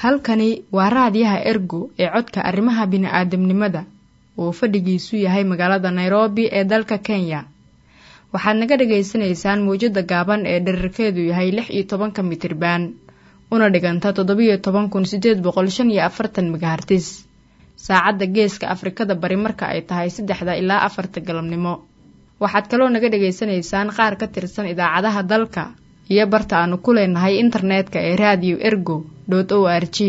halkani waa raadiyaha ergo ee codka arrimaha bini'aadamnimada uu fadhigiisu yahay magaalada nairobi ee dalka kenya waxaad naga dhagaysanaysaan mawjadda gaaban ee dherarkeedu yahay lix iyo tobanka mitriban una dhiganta toddobiyo toban kun sideed boqol shan iyo afartan megahartis saacadda geeska afrikada bari marka ay tahay saddexda ilaa afarta galabnimo waxaad kaloo naga dhagaysanaysaan qaar ka tirsan idaacadaha dalka iyo barta aanu ku leenahay internetka ee radio ergo o r g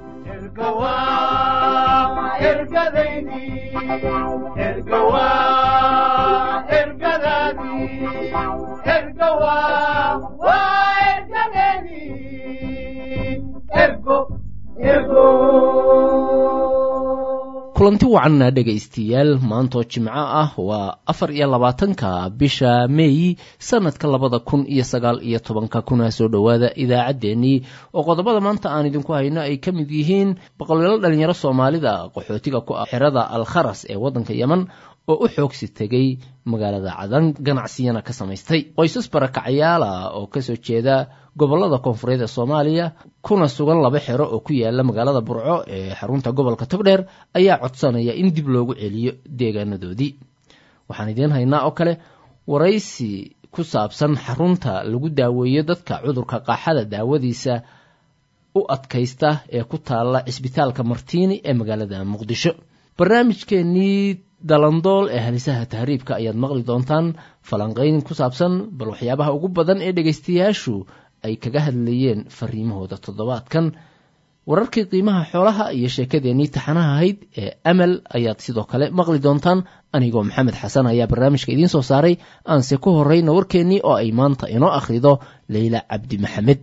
kulanti wacanna dhegaystayaal maantoo jimco ah waa afar iyo labaatanka bisha meey sanadka labada kun iyo sagaal iyo tobanka kuna soo dhowaada idaacaddeenii oo qodobada maanta aan idinku hayno ay ka mid yihiin boqolyaalo dhalinyaro soomaalida qaxootiga ku ah xerada alkharas ee waddanka yeman oo u xoogsi tegay magaalada cadan ganacsiyana ka samaystay qoysas barakacayaala oo kasoo jeeda gobolada koonfureed ee soomaaliya kuna sugan laba xero oo ku yaala magaalada burco ee xarunta gobolka togdheer ayaa codsanaya in dib loogu celiyo deegaanadoodii waxaan idiin haynaa oo kale waraysi ku saabsan xarunta lagu daaweeyo dadka cudurka qaaxada daawadiisa u adkaysta ee ku taalla cisbitaalka martiini ee magaalada muqdisho barnaamijkeenii dalandool ee halisaha tahriibka ayaad maqli doontaan falanqeyn ku saabsan bal waxyaabaha ugu badan ee dhegaystayaashu ay kaga hadlayeen fariimahooda toddobaadkan wararkii qiimaha xoolaha iyo sheekadeenii taxanaha ahayd ee amal ayaad sidoo kale maqli doontaan anigoo maxamed xasan ayaa barnaamijka idiin soo saaray aanse ku horreyna warkeennii oo ay maanta inoo akhrido leyla cabdi maxamed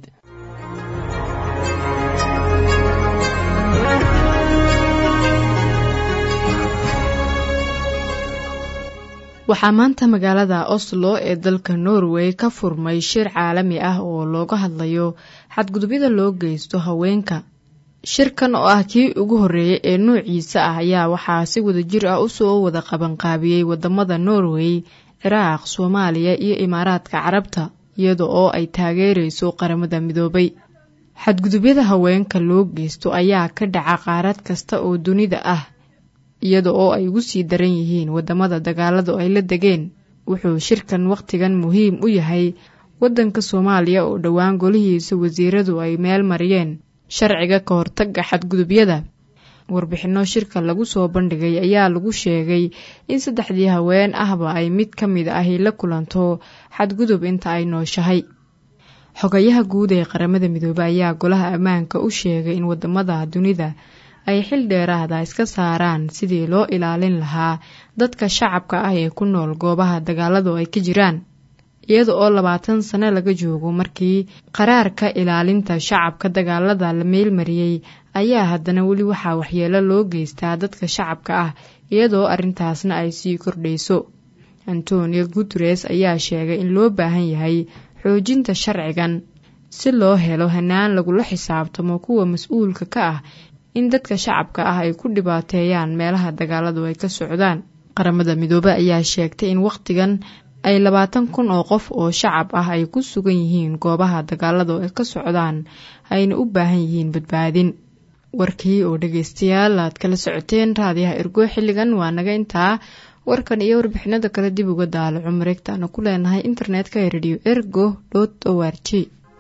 waxaa maanta magaalada oslo ee dalka norway ka furmay shir caalami ah oo looga hadlayo xadgudubyada loo geysto haweenka shirkan oo ah kii ugu horreeyay ee noociisa ah ayaa waxaa si wadajir ah usoo wada qabanqaabiyey wadamada norway ciraaq soomaaliya iyo imaaraadka carabta iyada oo ay taageereyso qaramada midoobay xadgudubyada haweenka loo geysto ayaa ka dhaca qaarad kasta oo dunida ah iyada oo ay ugu sii daran yihiin wadamada dagaaladu ay la degeen wuxuu shirkan wakhtigan muhiim u yahay waddanka soomaaliya oo dhowaan golihiisa wasiiradu ay meel mariyeen sharciga ka hortaga xadgudubyada warbixinno shirka lagu soo bandhigay ayaa lagu sheegay in saddexdii haween ahba ay mid ka mid ahi la kulanto xadgudub inta ay nooshahay xogayaha guud ee qaramada midoobey ayaa golaha ammaanka u sheegay in wadamada dunida ay xil dheeraada iska saaraan sidii loo ilaalin lahaa dadka shacabka ah ee ku nool goobaha dagaaladu ay ka jiraan iyada oo labaatan sano laga joogo markii qaraarka ilaalinta shacabka dagaalada la meelmariyey ayaa haddana weli waxaa waxyeelo loo geystaa dadka shacabka ah iyadoo arrintaasna ay sii kordhayso antonio guteres ayaa sheegay in loo baahan yahay xoojinta sharcigan si loo helo hanaan lagula xisaabtamo kuwa mas-uulka ka ah in dadka shacabka ah ay ku dhibaateeyaan meelaha dagaaladu ay ka socdaan qaramada midoobe ayaa sheegtay in wakhtigan ay labaatan kun oo qof oo shacab ah ay ku sugan yihiin goobaha dagaaladu ay ka socdaan ayna u baahan yihiin badbaadin warkii oo dhageystayaal aad kala socoteen raadiyaha ergo xilligan waa naga intaa warkan iyo warbixinada kale dib uga daalaco mareegtaana ku leenahay internetka ee radio ergo dot o r g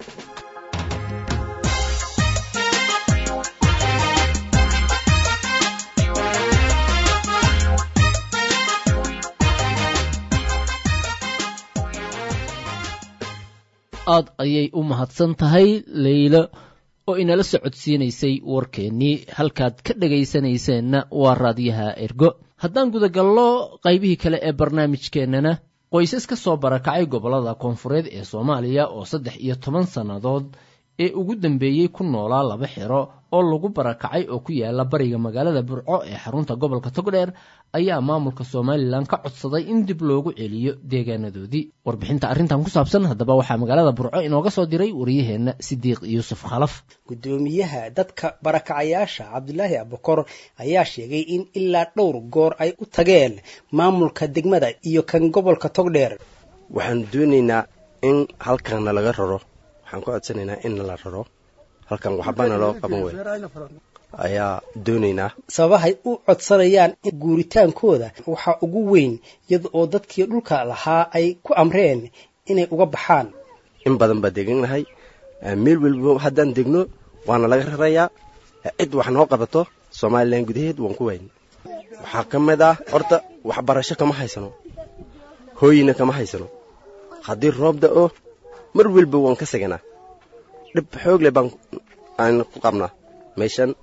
aad ayay u mahadsan tahay leylo oo inala socodsiinaysay warkeennii halkaad ka dhegaysanayseena waa raadiyaha ergo haddaan gudagallo qaybihii kale ee barnaamijkeennana qoysas ka soo barakacay gobollada koonfureed ee soomaaliya oo saddex iyo toban sannadood ee ugu dambeeyey ku noolaa laba xero oo lagu barakacay oo ku yaala bariga magaalada burco ee xarunta gobolka togdheer ayaa maamulka somalilan ka codsaday in dib loogu celiyo deegaanadoodii warbixinta arrintan ku saabsan haddaba waxaa magaalada burco inooga soo diray wariyaheenna sidiiq yuusuf khalaf gudoomiyaha dadka barakacayaasha cabdulaahi abukor ayaa sheegay in ilaa dhowr goor ay u tageen maamulka degmada iyo kan gobolka togdheer waxaanu doonaynaa in halkanna laga raro waxaan ku codsanaynaa in la raro halkan waxbana loo qaban wey ayaa doonaynaa sababahay u codsanayaan guuritaankooda waxaa ugu weyn iyada oo dadkii dhulka lahaa ay ku amreen inay uga baxaan in badan baa degannahay meel welba haddaan degno waana laga rarayaa cid wax noo qabato somalilan gudaheed waan ku wayn waxaa ka mid ah horta waxbarasho kama haysano hooyina kama haysano haddii roob da'o mar welba waan ka seganaa dhib xoog leh baan aan ku qabnaa meeshan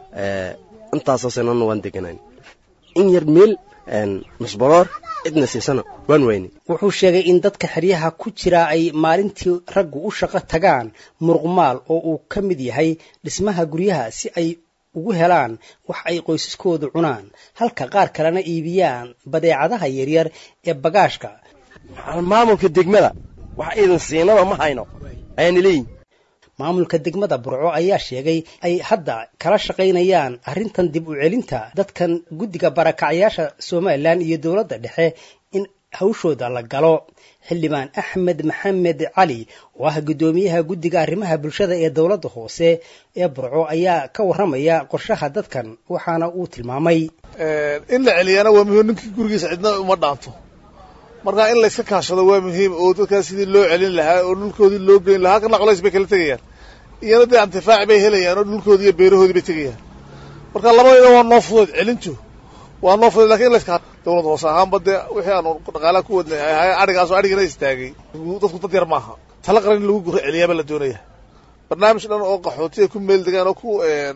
intaasoo sanana waan deganayn in yar meel masbaloor cidna siisana waan wayni wuxuu sheegay in dadka xeryaha ku jira ay maalintii raggu u shaqo tagaan muruqmaal oo uu ka mid yahay dhismaha guryaha si ay ugu helaan wax ay qoysaskoodu cunaan halka qaar kalena iibiyaan badeecadaha yaryar ee bagaashka maamulka degmada wax iidan siinaba ma hayno ayaana leeyihin maamulka degmada burco ayaa sheegay ay hadda kala shaqaynayaan arrintan dib u celinta dadkan guddiga barakacyaasha somalilan iyo dowladda dhexe in hawshooda la galo xildhibaan axmed maxamed cali oo ah guddoomiyaha guddiga arrimaha bulshada ee dowladda hoose ee burco ayaa ka warramaya qorshaha dadkan waxaana uu tilmaamay in la celiyana waa muhiim ninkii gurigiisa cidna uma dhaanto marka in layska kaashado waa muhiim oo dadkaas sidii loo celin lahaa oo dhulkoodii loo geyn lahaa kana colays bay kala tegayaan iyana dee intifaaci bay helayaan oo dhulkoodii iyo beerahoodii bay tegayaan marka labadayda waa noo fudeed celintu waa noo fudeed lakin in layska dowlad hoose ahaanba dee wixii aanu dhaqaalaha ku wadnay ahay adhigaasoo adhigana istaagay dadku dad yar maaha tala qaran in lagu guro celiyaaba la doonaya barnaamij dhan oo qaxootiya ku meel degaan oo ku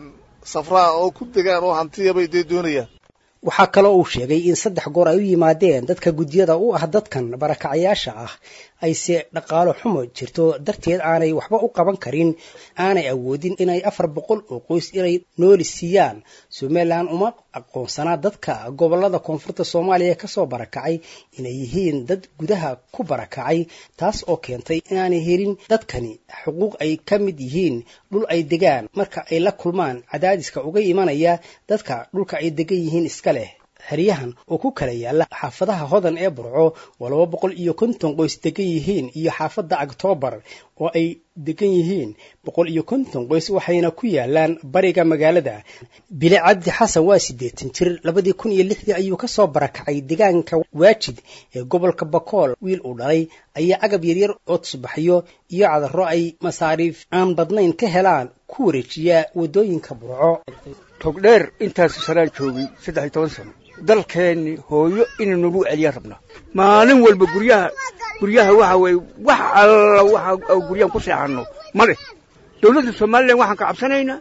safraan oo ku degaan oo hantiyabay dee doonayaan waxaa kaloo uu sheegay in saddex goor ay u yimaadeen dadka guddiyada u ah dadkan barakacayaasha ah ayse dhaqaalo xumo jirto darteed aanay waxba u qaban karin aanay awoodin inay afar boqol oo qoys inay nooli siiyaan somalilan uma aqoonsanaa dadka gobolada koonfurta soomaaliya kasoo barakacay inay yihiin dad gudaha ku barakacay taas oo keentay inaanay helin dadkani xuquuq ay ka mid yihiin dhul ay degaan marka ay la kulmaan cadaadiska uga imanaya dadka dhulka ay degan yihiin iska leh xeryahan oo ku kala yaala xaafadaha hodan ee burco oo laba boqol iyo konton qoys degan yihiin iyo xaafadda octoobar oo ay degan yihiin boqol iyo konton qoys waxayna ku yaalaan bariga magaalada bile cabdi xasan waa siddeetan jir labadii kun iyo lixdii ayuu kasoo barakacay deegaanka waajid ee gobolka bakool wiil uu dhalay ayaa agab yaryar oo tusbaxyo iyo cadaro ay masaariif aan badnayn ka helaan ku wareejiya waddooyinka burco togdheer intaasu sanaan joogay saddex iyo toban sano dalkeenni hooyo inay nagu celiyaa rabnaa maalin walba guryaha guryaha waxa weeye wax alla waxa guryaan ku seexanno ma leh dawladda somalilan waxaan ka cabsanaynaa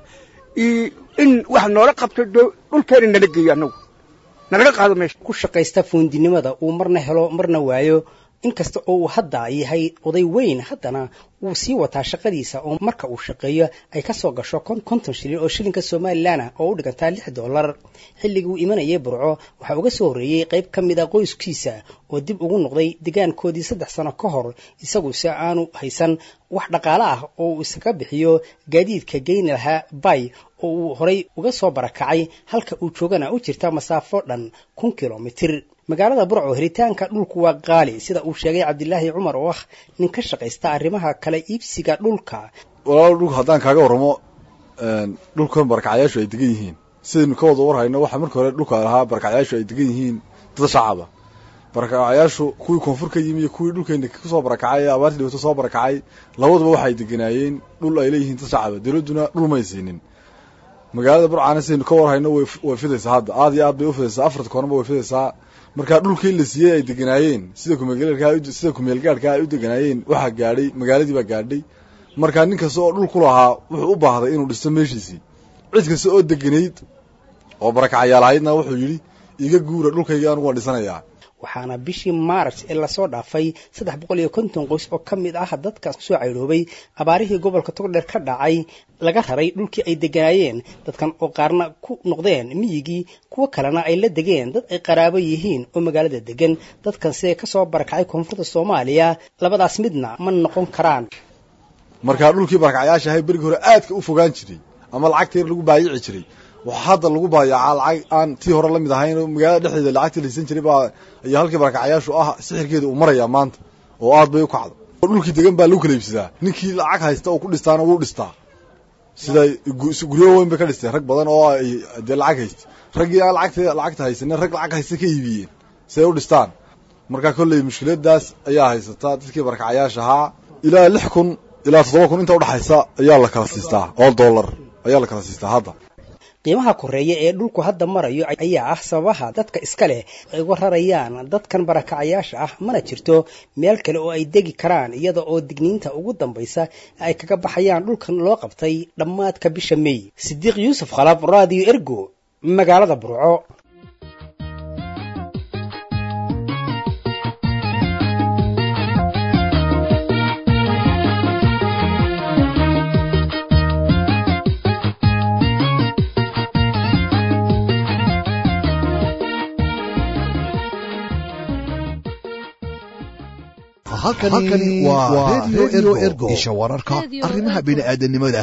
in wax noola qabto dhulkeena nala geeyo annagu nalaga qaado meesha ku shaqaysta fuundinimada uu marna helo marna waayo inkasta oo uu hadda yahay oday weyn haddana wuu sii wataa shaqadiisa oo marka uu shaqeeyo ay ka soo gasho konton shilin oo shilinka somalilan ah oo u dhigantaa lix dollar xilligii uu imanayay burco waxaa uga soo horreeyey qayb ka mid a qoyskiisa oo dib ugu noqday degaankoodii saddex sano ka hor isaguse aanu haysan wax dhaqaale ah oo uu isaga bixiyo gaadiidka geyni lahaa bay oo uu horay uga soo barakacay halka uu joogana u jirta masaafo dhan kun kilomitir magaalada burco helitaanka dhulku waa qaali sida uu sheegay cabdilaahi cumar oo ah nin ka shaqaysta arrimaha kala iibsiga dhulka walaal dhulka haddaan kaaga warramo dhulkan barakacyaashu ay degan yihiin sidaynu ka wada warhayno waxaa marka hore dhulka lahaa barakacyaashu ay degan yihiin dad shacaba barakacyaashu kuwii koonfur ka yimi iyo kuwii dhulkeena kusoo barakacay ee abaartii dhibaato soo barakacay labaduba waxay deganaayeen dhul ay leeyihiin dad shacaba dawladduna dhul may siinin magaalada burcana sidaynu ka warhayno way fidaysaa hadda aad iyo aad bay u fidaysaa afarta koornaba way fidaysaa markaa dhulkii la siiyey ay deganaayeen sida kumeelgaadhka sida kumeelgaadhka ay u deganaayeen waxaa gaadhay magaaladii baa gaadhay markaa nin kasta oo dhul ku lahaa wuxuu u baahday inuu dhisto meeshiisii cid kasta oo deganayd oo barakacayaal ahaydna wuxuu yidhi iga guura dhulkayga anugu waan dhisanayaa waxaana bishii maarch ee lasoo dhaafay saddex boqol iyo konton qoys oo ka mid ah dadka soo caydhoobay abaarihii gobolka togdheer ka dhacay laga raray dhulkii ay deganaayeen dadkan oo qaarna ku noqdeen miyigii kuwo kalena ay la degeen dad ay qaraabo yihiin oo magaalada degan dadkanse kasoo barakacay koonfurta soomaaliya labadaas midna ma noqon karaan markaa dhulkii barakacyaasha ahay berigii hore aadka u fogaan jiray ama lacagta yar lagu baayici jiray waxaa hadda lagu baayacaa lacag aan tii hore la mid ahayn oo magaalada dhexdeeda lacagtii la hiisan jiray baa iyo halkii barakacyaashu ah sixirkeeda uu marayaa maanta oo aad bay u kacdo dhulkii degan baa lagu kala iibsadaa ninkii lacag haysta oo ku dhistaana wuu dhistaa sida guryo weyn bay ka dhisteen rag badan oo ay dee lacag haysta raggii aan lacagta lacagta haysanin rag lacag haysta ka iibiyeen si ay u dhistaan marka kolley mushkiladaas ayaa haysataa dadkii barakacayaasha ahaa ilaa lix kun ilaa toddoba kun inta udhexaysa ayaa la kala siistaa oo dollar ayaa la kala siistaa hadda qiimaha koreeya ee dhulku hadda marayo ayaa ah sababaha dadka iska leh ay uga rarayaan dadkan barakacayaasha ah mana jirto meel kale oo ay degi karaan iyada oo digniinta ugu dambaysa ay kaga baxayaan dhulkan loo qabtay dhammaadka bisha mey sidiiq yuusuf khalab radio ergo magaalada burco halkani waa redio ergo isha wararka arrimaha bini'aadanimada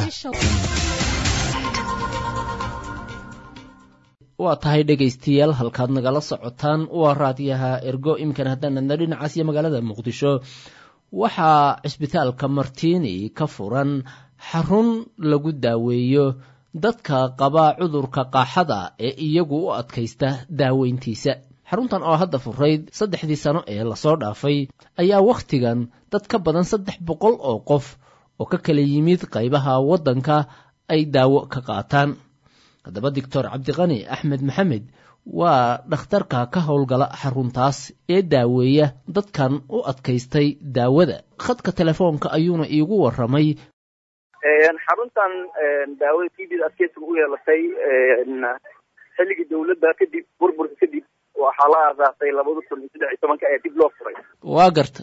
waa tahay dhegaystayaal halkaad nagala socotaan waa raadiyaha ergo iminkan haddaan adna dhinacaas iyo magaalada muqdisho waxaa cisbitaalka martiini ka furan xarun lagu daaweeyo dadka qaba cudurka qaaxada ee iyagu u adkaysta daaweyntiisa xaruntan oo hadda furayd saddexdii sano ee lasoo dhaafay ayaa wakhtigan dad ka badan saddex boqol oo qof oo ka kala yimid qaybaha waddanka ay daawo ka qaataan haddaba doctor cabdiqani axmed maxamed waa dhakhtarka ka howlgala xaruntaas ee daaweeya dadkan u adkaystay daawada khadka telefoonka ayuuna iigu waramay xaruntan daawada tvda adkeysiga u yeelatay xilligii dawladda kadib burburka kadib waxaa la aasaasay labada kun iyo saddex iyo tobanka ee dib loo furay waa garta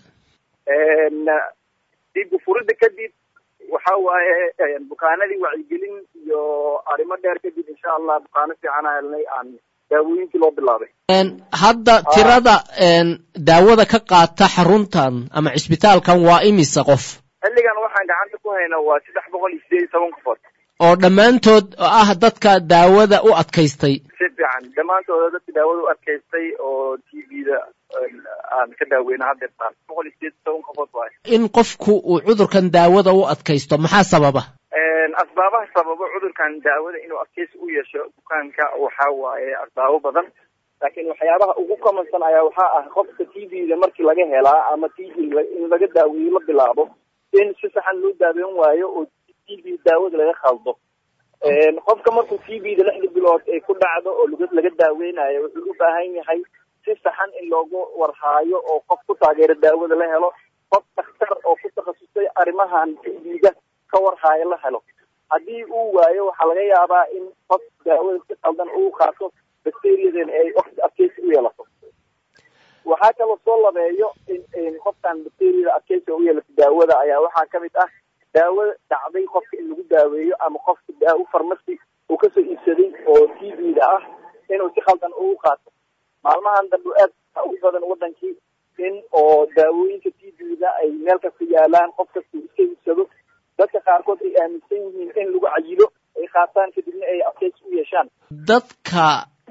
dib ufuridda kadib waxa waaye bukaanadii wacyigelin iyo arrimo dheer kadib insha allah bukaano fiican a helnay aan daawooyinkii loo bilaabay hadda tirada daawada ka qaata xaruntan ama cisbitaalkan waa imisa qof xilligan waxaan gacanta ku haynaa waa saddex boqol iyo sideed iyo toban qofood oo dhammaantood ah dadka daawada u adkaystay si fiican dhammaantooda dadka daawada u adkaystay oo t v-da aan ka daaweyna haddeertaan boqol iyo sideed iyo toban qofood waayo in qofku uu cudurkan daawada u adkaysto maxaa sababa asbaabaha sababo cudurkan daawada inuu adkaysi u yeesho bukaanka waxaa waaye asbaabo badan laakiin waxyaabaha ugu kamansan ayaa waxaa ah qofka t v-da markii laga helaa ama t v in laga daaweeyo la bilaabo in si saxan loo daaweyn waayo oo t v daawada laga khaldo qofka markuu t v-da lixda bilood ay ku dhacdo oo laga daaweynayo wuxuu u baahan yahay si saxan in loogu warhaayo oo qof ku taageero daawada la helo qof dhakhtar oo ku takhasusay arrimahan t v-da ka warhaayo la helo haddii uu waayo waxaa laga yaabaa in qof daawada si qaldan uu qaato bacteriadan ay waqti adkeysi u yeelato waxaa kaloo soo labeeyo in qofkan bacteriada adkeysiga u yeelato daawada ayaa waxaa kamid ah daawada dhacday qofka in lagu daaweeyo ama qofka daawo farmasi uu kasoo iibsaday oo t v-da ah inuu si khaldan ugu qaato maalmahan dambe aad ugu badan wadankii in oo daawooyinka t v-da ay meel kasta yaalaan qof kasta uu iska iibsado dadka qaarkood ay aaminsan yihiin in lagu cayilo ay qaataan kadibna ay adkeysi u yeeshaan dadka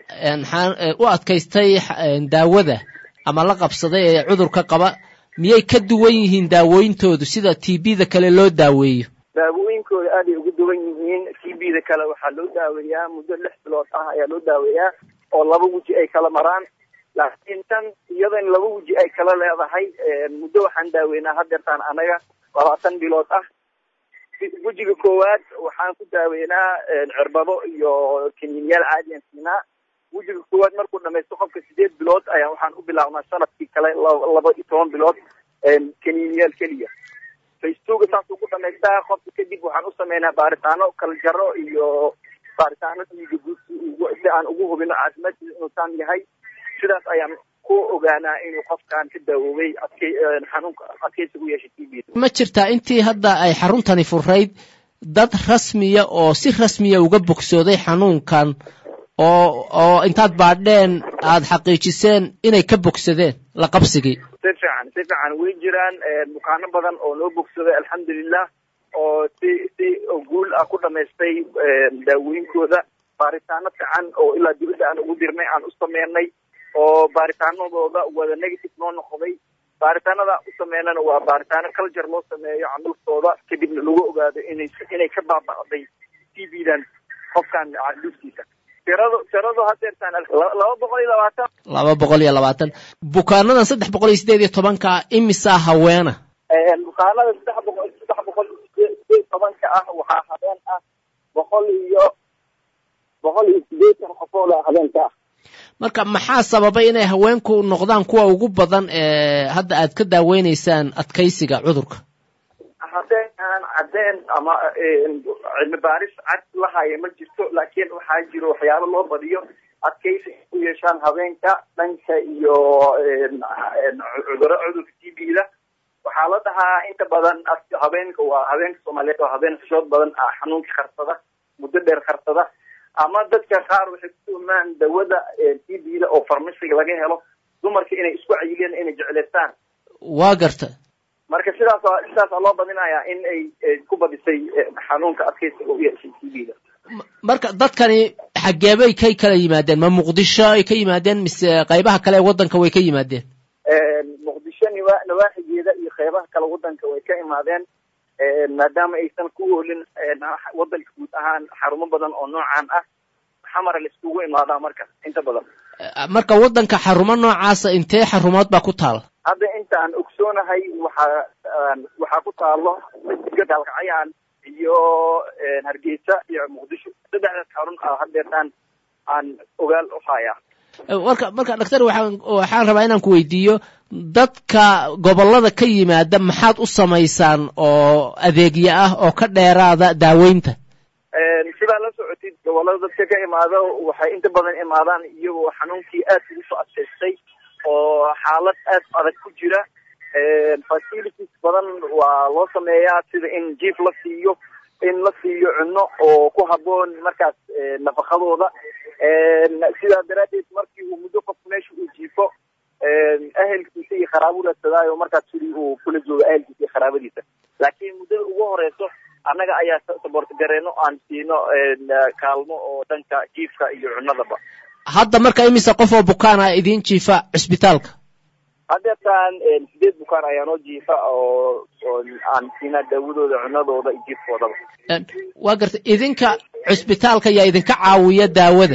u adkaystay daawada ama la qabsaday ee cudurka qaba miyay ka duwan yihiin daawooyintoodu sida t b-da kale loo daaweeyo daawooyinkooda aaday ugu duwan yihiin t b-da kale waxaa loo daaweeyaa muddo lix bilood ah ayaa loo daaweeyaa oo laba weji ay kala maraan laakiin tan iyadan laba weji ay kala leedahay muddo waxaan daaweynaa hadeertaan anaga labaatan bilood ah wejiga koowaad waxaan ku daaweynaa cirbado iyo kaniiniyaal caadiyan siinaa wejiga koowaad markuu dhamaysto qofka sideed bilood ayaa waxaan u bilaabnaa sanadkii kale laba iyo toban bilood kaniiniyaal keliya facetuga saasuu ku dhamaystaa qofka kadib waxaan u sameynaa baaritaano kala jaro iyo baaritaano dhiiga guud si aan ugu hubino caafimaadkiisa inuu saan yahay sidaas ayaan ku ogaanaa inuu qofkan ka daawoobay adkay xanuunka adkaysigu yeeshay t v ma jirtaa intii hadda ay xaruntani furayd dad rasmiya oo si rasmiya uga bogsooday xanuunkan oo oo intaad baadheen aada xaqiijiseen inay ka bogsadeen la qabsigii si fiican si fiican way jiraan bukaano badan oo noo bogsaday alxamdulilah oo si si guul ah ku dhamaystay daawooyinkooda baaritaano fiican oo ilaa dibadda aan ugu dirnay aan u sameynay oo baaritaanadooda wada negative noo noqday baaritaanada u sameynana waa baaritaano culture loo sameeyo candulkooda kadibna lagu ogaado inay inay ka baaba'day t v-dan qofkan dhuftiisa tiradu tiradu hadeertaan laba boqol iyo labaatan laba boqol iyo labaatan bukaanadan saddex boqol iyo sideed iyo tobanka imisaa haweena bukaanada saddex boqol saddex boqol sideed tobanka ah waxaa habeen ah boqol iyo boqol iyo sideetan qofool habeenka ah marka maxaa sababay inay haweenku noqdaan kuwa ugu badan ee hadda aad ka daaweyneysaan adkaysiga cudurka haddeen aan caddeen ama cilmi baaris cad la haya ma jirto laakiin waxaa jiro waxyaabo loo badiyo adkaysi u yeeshaan habeenka dhanka iyo cuduro cudurka t b da waxaa la dhahaa inta badan habeenka waa habeenka soomaaliyeed waa habeen xishood badan ah xanuunka karsada muddo dheer karsada ama dadka qaar waxay ku tuhmaan dawada t b da oo farmasiga laga helo dumarka inay isku cayiliyaan inay jeclaystaan waa garta marka sidaas sidaasaa loo badinayaa in ay ku badisay xanuunka adkaysiga u yeeshay t b da marka dadkani xageebay kay kala yimaadeen ma muqdisho ay ka yimaadeen mise qaybaha kale ee waddanka way ka yimaadeen muqdisho niwa nawaaxigeeda iyo qeybaha kale waddanka way ka imaadeen maadaama aysan ku oolin waddanka guud ahaan xarumo badan oo noocan ah xamara la iskugu imaadaa marka inta badan marka waddanka xarumo noocaasa intee xarumood baa ku taal hadda inta aan ogsoonahay waxaa waxaa ku taalo gaalkacayaan iyo hargeysa iyo muqdisho saddexdaas xarun ah hadeertaan aan ogaal u hayaa marka marka doctor waxaan waxaan rabaa inaan ku weydiiyo dadka gobollada ka yimaada maxaad u samaysaan oo adeegyo ah oo ka dheeraada daaweynta sidaa la socotid gobollada dadka ka imaado waxay inta badan imaadaan iyagoo xanuunkii aad ugu soo adkaystay oo xaalad aad adag ku jira facilities badan waa loo sameeyaa sida in jief la siiyo in la siiyo cunno oo ku habboon markaas nafaqadooda sidaa daraaddeed markii uu muddo qofku meesha uu jiifo ahelkiisa iyo qaraabuu ladsadaayo markaas sidii uu kula joogo ahelkiisa iyo qaraabadiisa laakiin muddada ugu horeyso annaga ayaa saboort gareeno aan siino kaalmo oo dhanka jiifka iyo cunnadaba hadda marka imise qof oo bukaan ah idiin jiifa cisbitaalka hadeertaan sideed bukaan ayaa noo jiifa oo oo aan siinaa daawadooda cunadooda iyo jiifkoodaba waa garta idinka cisbitaalka yaa idinka caawiya daawada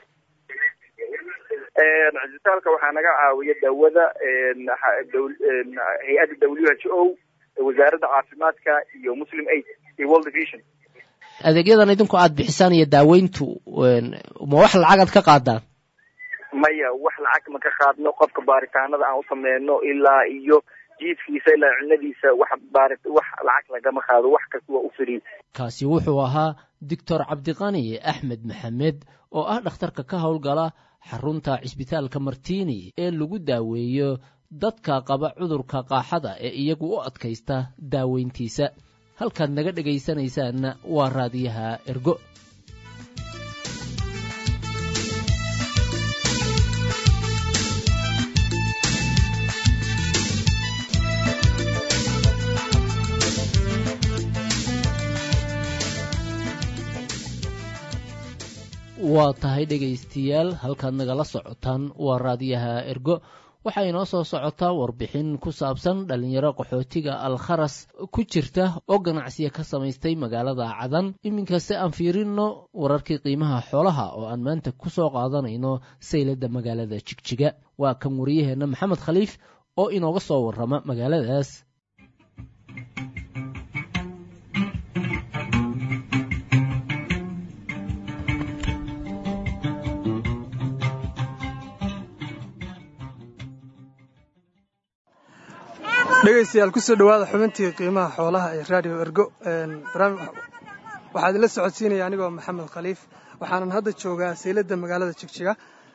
cisbitaalka waxaa naga caawiya daawada hay-adda w h o wasaaradda caafimaadka iyo muslim aid iyo world vision adeegyadan idinku aad bixisaan iyo daaweyntu ma wax lacagaad ka qaadaan maya wax lacag ma ka qaadno qofka baaritaanada aan u sameyno ilaa iyo jiifkiisa ilaa cunadiisa wax baari wax lacag lagama qaado wax kasta waa u fariid kaasi wuxuu ahaa doctor cabdiqani axmed maxamed oo ah dhakhtarka ka howlgala xarunta cisbitaalka martini ee lagu daaweeyo dadka qaba cudurka qaaxada ee iyagu u adkaysta daaweyntiisa halkaad naga dhegaysanaysaanna waa raadiyaha ergo waa tahay dhegaystayaal halkaad nagala socotaan waa raadiyaha ergo waxaa inoo soo socotaa warbixin ku saabsan dhallinyaro qaxootiga alkharas ku jirta oo ganacsiya ka samaystay magaalada cadan iminkase aan fiirino wararkii qiimaha xoolaha oo aan maanta ku soo qaadanayno sayladda magaalada jigjiga waa kan wariyaheenna maxamed khaliif oo inooga soo warrama magaaladaas dhegaystayaal kusoo dhowaada xubintii qiimaha xoolaha ee radio ergo waxaa idinla socodsiinaya anigoo maxamed khaliif waxaanan hadda joogaa sayladda magaalada jigjiga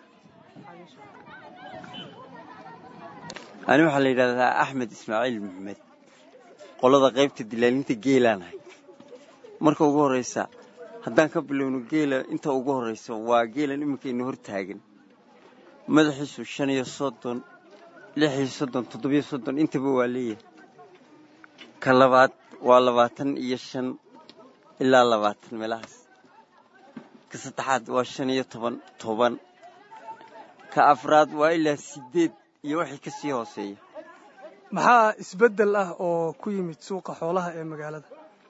ani waxaa la yidhahdaa axmed ismaaciil maxamed qolada qaybta dilaalinta geelaanahay marka ugu horraysa haddaan ka bilowno geela inta ugu horraysa waa geelan iminkaynu hor taagan madaxiisu shan iyo soddon lix iyo soddon toddobiyo soddon intaba waa leeyahay ka labaad waa labaatan iyo shan ilaa labaatan meelahaas ka saddexaad waa shan iyo toban toban ka afraad waa ilaa siddeed iyo wixii ka sii hooseeya maxaa isbeddel ah oo ku yimid suuqa xoolaha ee magaalada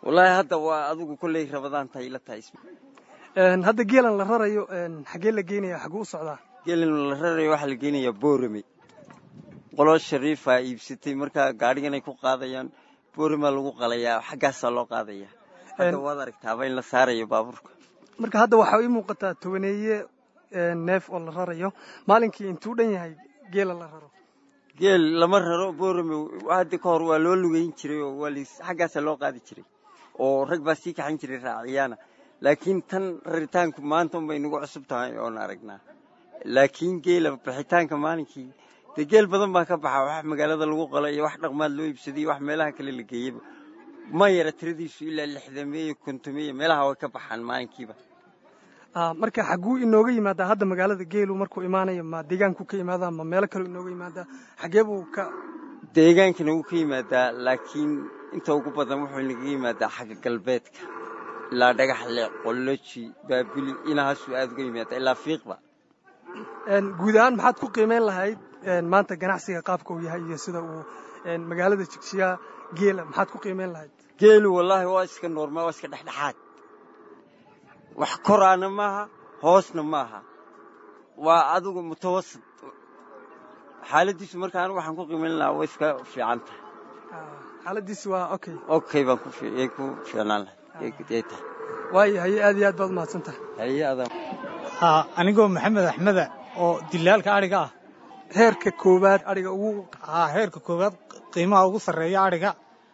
wallaahi hadda waa adigu kolley rabadaan tahay ila tahay hadda geelan la rarayo xaggee la geynaya xagguu u socdaa geelan la rarayo waxaa la geynayaa boorame qolo shariifaa iibsatay markaa gaadhigan ay ku qaadayaan boorimaa lagu qalayaa xaggaasaa loo qaadaya hadda waad aragtaaba in la saarayo baabuurka marka hadda waxaa ii muuqataa tobaneeye neef oo la rarayo maalinkii intuu dhan yahay geela la raro geel lama raro boorame hadda ka hor waa loo lugeyn jiray oo waa xaggaasaa loo qaadi jiray oo rag baa sii kaxan jiray raaciyaana laakiin tan raritaanku maanta unbay nagu cusub tahay oon aragnaa laakiin geela bixitaanka maalinkii dee geel badan baa ka baxa wax magaalada lagu qalo iyo wax dhaqmaad loo iibsaday iyo wax meelaha kale la geeyaba ma yara tiradiisu ilaa lixdameeyo kontomeeyo meelaha way ka baxaan maalinkiiba marka xagguu inooga yimaadaa hadda magaalada geelu markuu imaanayo ma deegaanku ka imaadaa ma meelo kaleu inooga yimaadaa xaggee buu ka deegaankana wuu ka yimaadaa laakiin inta ugu badan wuxuu inaga yimaadaa xagga galbeedka ilaa dhagaxle qolloji baabili inahaasuu aada uga yimaadaa ilaa fiiqba guud ahaan maxaad ku qiimeyn lahayd maanta ganacsiga qaabka uu yahay iyo sida uu magaalada jigjigaa geela maxaad ku qiimeyn lahayd geelu wallaahi waa iska noormaal waa iska dhexdhexaad wax koraana maaha hoosna maaha waa adigu mutawasit xaaladiisu marka anigu waxaan ku qiimeyn lahaa way iska fiican tahay xaaladiisu waa okay okay baan kuyay ku fiicnaan lahay tahay waayo haye aad iyo aad baad umahadsan tahay haye adaa ha anigoo maxamed axmeda oo dilaalka adhiga ah heerka koowaad adhiga ugu ha heerka koowaad qiimaha ugu sarreeya adhiga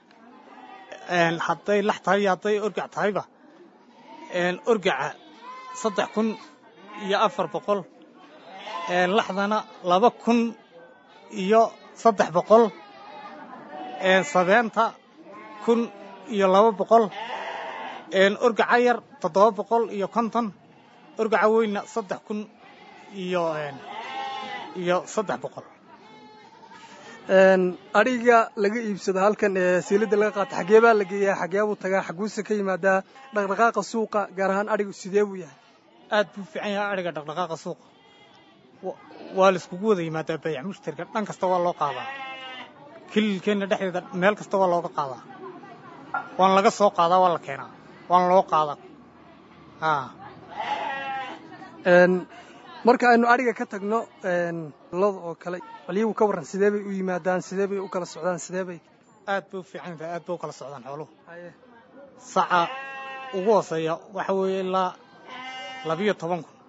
hadday lax tahay iyo hadday orgac tahayba orgaca saddex kun iyo afar boqol laxdana laba kun iyo saddex boqol sabeenta kun iyo laba boqol orgaca yar toddoba boqol iyo konton orgaca weynna saddex kun iyo iyo saddex boqol adhiga laga iibsado halkan ee siilada laga qaato xaggee baa la geeyaa xaggee buu tagaa xaguuse ka yimaadaa dhaqdhaqaaqa suuqa gaar ahaan adhigu sidee buu yahay aad buu fiican yahay adhiga dhaqdhaqaaqa suuqa waa la iskugu wada yimaadaa bayac mushtarka dhan kasta waa loo qaadaa kililkeenna dhexdeeda meel kasta waa looga qaadaa waan laga soo qaadaa waa la keenaa waan loo qaadaa marka aynu adhiga ka tagno loda oo kale balyagu ka warran sidee bay u yimaadaan sidee bay u kala socdaan sidee bay aad bay u fiican tahay aad bay u kala socdaan xooluhu saca ugu hooseeya waxa weeye ilaa labiyo toban kun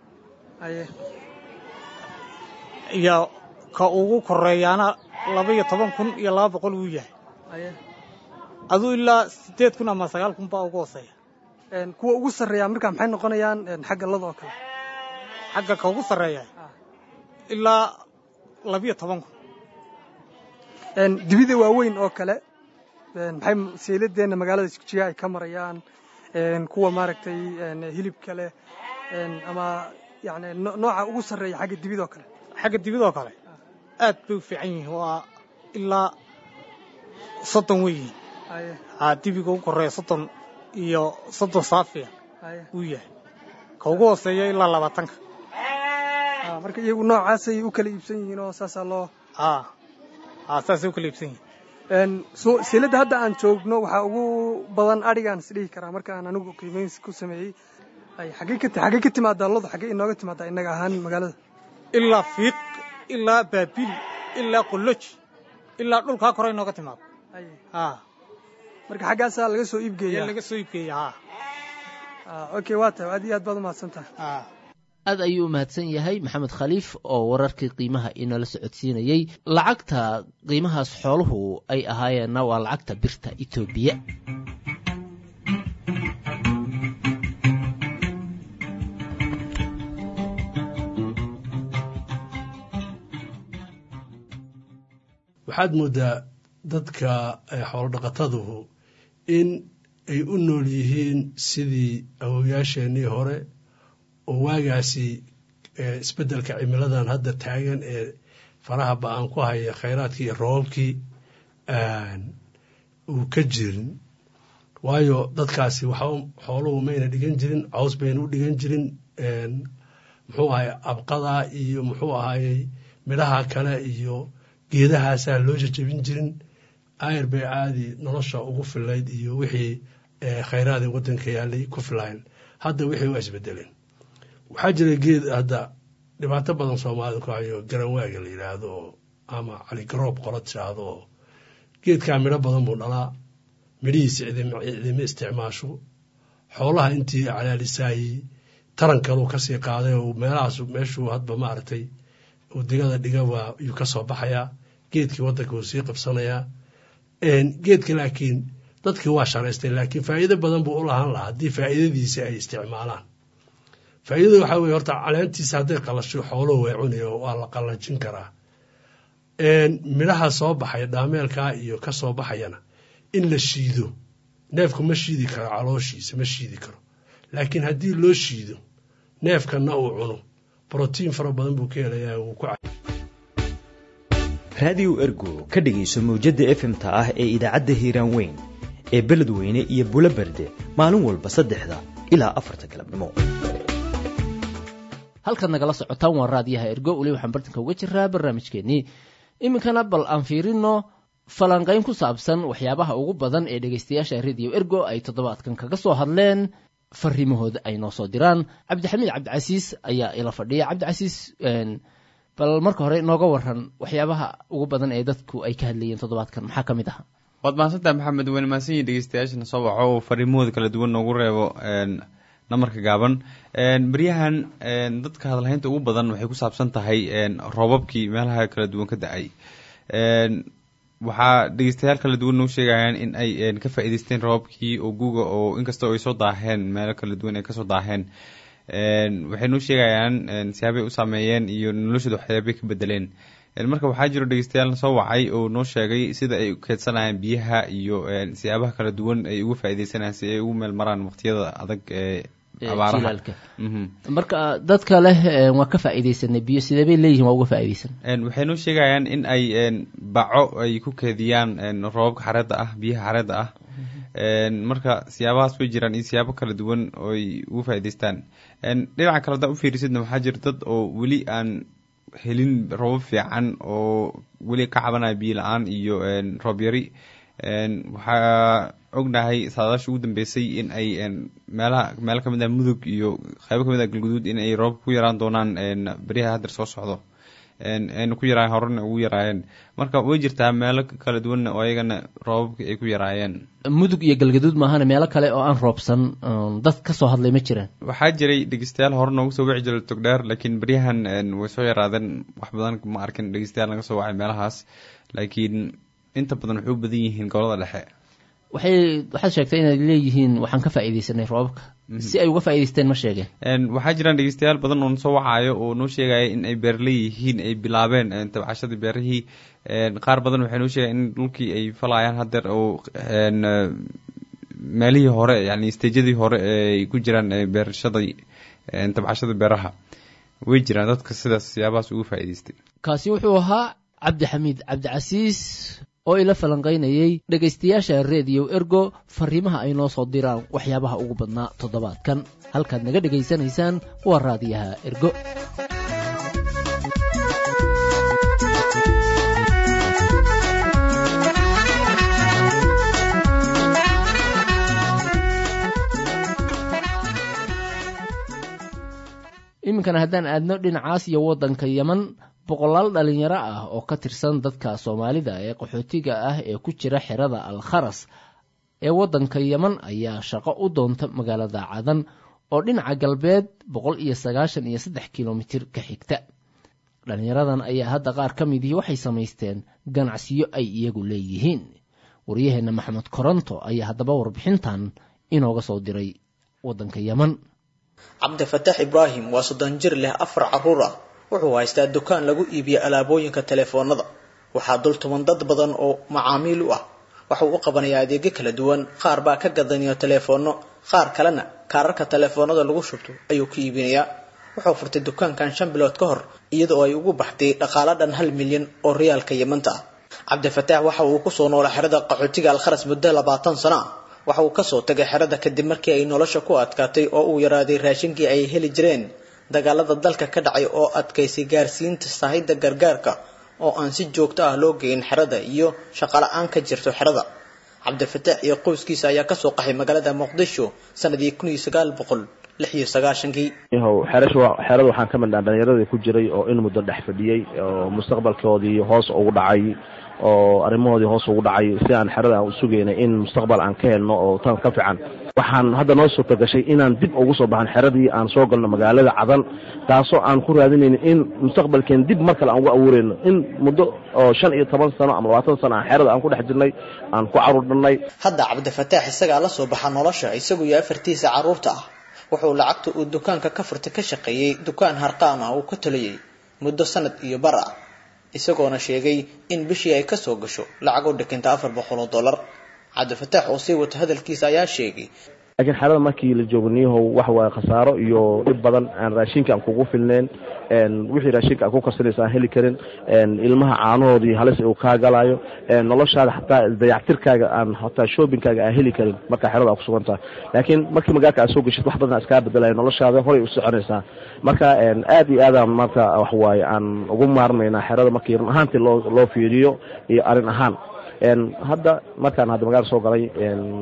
iyo ka ugu koreeyaana labaiyo toban kun iyo laba boqol wuu yahay aduu ilaa siddeed kun ama sagaal kun baa ugu hooseeya kuwa ugu sarreeya markaa maxay noqonayaan xagga lada oo kale xagga ka ugu sarreeya ilaa labiyo toban kun dibida waaweyn oo kale maxay sayladeenna magaalada jigjiga ay ka marayaan kuwa maaragtay hilibka leh ama yani nooca ugu sarreeya xagga dibidoo kale xagga dibidoo kale aad bay u fiican yihiin waa ilaa soddon wey yihiin haa dibiga ugu koreeya soddon iyo soddon saafiya wuu yahay ka ugu hooseeya ilaa labaatanka marka iyagu noocaasay u kala iibsan yihiin oo saasaa loo haa haa saasay u kala iibsan yihiin siiladda hadda aan joogno waxaa ugu badan adhigaan is dhihi karaa marka aan anigu qiimayn ku sameeyey xaggey ka xaggey ka timaadaa lodu xaggey inooga timaadaa innaga ahaan magaalada ilaa fiiq ilaa baabil ilaa qolloji ilaa dhulkaa kore inooga timaado haa marka xaggaasaa laga soo iibgeeya laga soo iibgeeya haa okay waa tahay aad iyo aad baad umahadsan tahay aad ayuu u mahadsan yahay maxamed khaliif oo wararkii qiimaha inala socodsiinayey lacagta qiimahaas xooluhu ay ahaayeenna waa lacagta birta etoobiya waxaad moodaa dadka xoolo dhaqataduhu in ay u nool yihiin sidii awowayaasheenii hore oo waagaasi isbeddelka cimiladan hadda taagan ee faraha ba-aan ku haya khayraadkii iyo roobabkii uu ka jirin waayo dadkaasi waxa xooluhu mayna dhigan jirin caws bayna u dhigan jirin muxuu ahay abqada iyo muxuu ahayey midhaha kale iyo geedahaasaa loo jajabin jirin ayr bay caadi nolosha ugu filayd iyo wixii khayraad ee waddanka yaalay ku filayn hadda wixii waa isbedeleen waxaa jira geed hadda dhibaato badan soomaalida ku hayo garanwaaga la yidhaahdo oo ama caligaroob qola tiraahdo oo geedkaa midho badan buu dhalaa midhihiisa cidima isticmaasho xoolaha intii calaalisaayey tarankaluu kasii qaaday oo meelahaas meeshuu hadba maaragtay uu digada dhigaba yuu ka soo baxayaa geedkii waddanka wuu sii qabsanayaa geedka laakiin dadkii waa sharaystay laakiin faa'iido badan buu u lahaan lahaa haddii faa'iidadiisa ay isticmaalaan faa'iidada waxaa weye horta caleentiisa hadday qalasho xooluhu way cunayo waa la qallajin karaa midhaha soo baxaya dhaameelkaa iyo ka soo baxayana in la shiido neefku ma shiidi karo calooshiisa ma shiidi karo laakiin haddii loo shiido neefkanna uu cuno brotiin fara badan buu ka helayaa wuu ku raadiyo ergo ka dhegayso mawjadda efmta ah ee idaacadda hiiraan weyn ee beledweyne iyo bulo berde maalin walba saddexda ilaa afarta galabnimo halkaad nagala socotaan waa raadiyaha ergo weli waxaan bartanka uga jiraa barnaamijkeennii iminkana bal aan fiirino falanqayn ku saabsan waxyaabaha ugu badan ee dhegaystayaasha rediyo ergo ay toddobaadkan kaga soo hadleen fariimahooda ay noo soo diraan cabdixamiid cabdicasiis ayaa ila fadhiya cabdicasiis bal marka hore nooga waran waxyaabaha ugu badan ee dadku ay ka hadlayeen toddobaadkan maxaa ka mid aha waad mahadsantaha maxamed weyne mahadsanyihin dhegeystayaashana soo baxo oo fariimahooda kala duwan noogu reebo namarka gaaban beryahan dadka hadalhaynta ugu badan waxay ku saabsan tahay roobabkii meelaha kala duwan ka da-ay waxaa dhegeystayaal kala duwan noo sheegayaan in ay ka faa'iideysteen roobabkii oo guuga oo inkastoo ay soo daaheen meelo kala duwan ay kasoo daaheen waxay noo sheegayaan siyaabay u saameeyeen iyo noloshooda waxyaabay ka bedeleen marka waxaa jiro dhegeystayaal soo wacay oo noo sheegay sida ay u keedsanayaan biyaha iyo siyaabaha kala duwan ay uga faa'iideysanayaan si ay ugu meel maraan waqtiyada adag ee jilaalka marka dadka leh waa ka faa'iideysanay biyo sidee bay leeyihin waa uga faa'iideysan waxay noo sheegayaan in ay baco ay ku keediyaan roobabka xareedda ah biyaha xareedda ah marka siyaabahaas way jiraan iyo siyaabo kala duwan oo ay uga faa'iideystaan dhinaca kale hadaa u fiirisidna waxaa jira dad oo weli aan helin roobab fiican oo weli ka cabanaya biyo la-aan iyo roob yari waxaa ognahay saadaasha ugu dambeysay in ay meelaha meelo kamid ah mudug iyo qaybo kamid ah galguduud in ay roobab ku yaraan doonaan beryaha haddeer soo socdo ayna ku yaraayen horena ugu yaraayeen marka way jirtaa meelo kala duwanna oo ayagana roobabka ay ku yaraayeen mudug iyo galgaduud maahana meelo kale oo aan roobsan dad ka soo hadlay ma jiraan waxaa jiray dhegeystayaal hore noogu soo wici jiray togdheer laakiin beryahan way soo yaraadeen wax badan ma arkin dhegeystayaal naga soo wacay meelahaas laakiin inta badan waxay u badan yihiin gobolada dhexe waxay waxaad sheegtay inay leeyihiin waxaan ka faa'iideysanay roobabka si ay uga faa'iideysteen ma sheegeen waxaa jiraan dhegeystayaal badan oo soo wacayo oo noo sheegaya in ay beerle yihiin ay bilaabeen tabcashadii beerihii qaar badan waxay noo sheegayan in dhulkii ay falayaan haddeer oo meelihii hore yani stejadii hore ay ku jiraan beerashadii tabcashada beeraha way jiraan dadka sidaas siyaabahaas uga faa'iideystay kaasi wuxuu ahaa cabdixamiid cabdicasiis oo ila falanqaynayay dhegaystayaasha rediyo ergo fariimaha ay noo soo diraan waxyaabaha ugu badnaa toddobaadkan halkaad naga dhegaysanaysaan waa raadiyaha ergo iminkana haddaan aadno dhinacaas iyo waddanka yeman boqolaal dhalinyaro ah oo ka tirsan dadka soomaalida ee qaxootiga ah ee ku jira xerada al kharas ee waddanka yeman ayaa shaqo u doonta magaalada cadan oo dhinaca galbeed boqol iyo sagaashan iyo saddex kilomitir ka xigta dhalinyaradan ayaa hadda qaar ka midihii waxay samaysteen ganacsiyo ay iyagu leeyihiin waryaheenna maxamed koronto ayaa haddaba warbixintan inooga soo diray waddanka yeman cabdifataax ibraahim waa soddon jir leh afar carruur ah wuxuu haystaa dukaan lagu iibiyo alaabooyinka telefoonada waxaa dul tuban dad badan oo macaamiil u ah waxuu u qabanayaa adeegyo kala duwan qaar baa ka gadanayo teleefoono qaar kalena kaararka telefoonada lagu shubto ayuu ka iibinayaa wuxuu furtay dukaankan shan bilood ka hor iyadoo ay ugu baxday dhaqaalo dhan hal milyan oo riyaalka yemanta ah cabdifataax waxa uu kusoo noolay xerada qaxootiga alkharas muddo labaatan sano ah waxa uu kasoo tagay xerada kadib markii ay nolosha ku adkaatay oo uu yaraaday raashinkii ay heli jireen dagaalada dalka ka dhacay oo adkaysay gaarsiinta sahayda gargaarka oo aan si joogto ah loo geyn xerada iyo shaqala-aan ka jirto xerada cabdifataax iyo qoyskiisa ayaa kasoo qaxay magaalada muqdisho sanadii kun iyo sagaal boqol lix iyo sagaashankii yahow xeerasha xeerada waxaan ka midnaa dhallinyaradii ku jiray oo in muddo dhex fadhiyey oo mustaqbalkoodii hoos ugu dhacay oo arrimahoodii hoos ugu dhacay si aan xerada aan u sugaynay in mustaqbal aan ka helno oo tan ka fiican waxaan hadda noo suurta gashay inaan dib ugu soo baxan xeradii aan soo galno magaalada cadan taasoo aan ku raadinayno in mustaqbalkeen dib mar kale aan ugu abuurayno in muddo oo shan iyo toban sano ama labaatan sano aan xerada aan ku dhex jirnay aan ku caruurnay hadda cabdifataax isagaa la soo baxa nolosha isagu iyo afartiisa carruurta ah wuxuu lacagta uu dukaanka ka furtay ka shaqeeyey dukaan harqaan ah uu ka taliyey muddo sanad iyo bar ah isagoona sheegay in bishii ay kasoo gasho lacag u dhikinta afar boqol oo dollar cabdifataax oo sii wata hadalkiisa ayaa sheegay laakiin xerada markii la joogo niyahow waxa waaye khasaaro iyo dhib badan aan raashinka aan kugu filneen wixii raashinka aan ku karsanaysa aan heli karin ilmaha caanahoodii halis uu kaa galayo noloshaada xataa dayactirkaaga aan hataa shoppingkaaga aan heli karin marka xerada aad ku sugan tahay laakiin markii magaalka aad soo geshid wax badan iskaa bedelayo noloshaada horay u soconaysaa marka aad iyo aadaan marka wax waaye aan ugu maarmaynaa xerada markii run ahaantii loo loo fiiriyo iyo arrin ahaan hadda markaan hadda magaala soo galay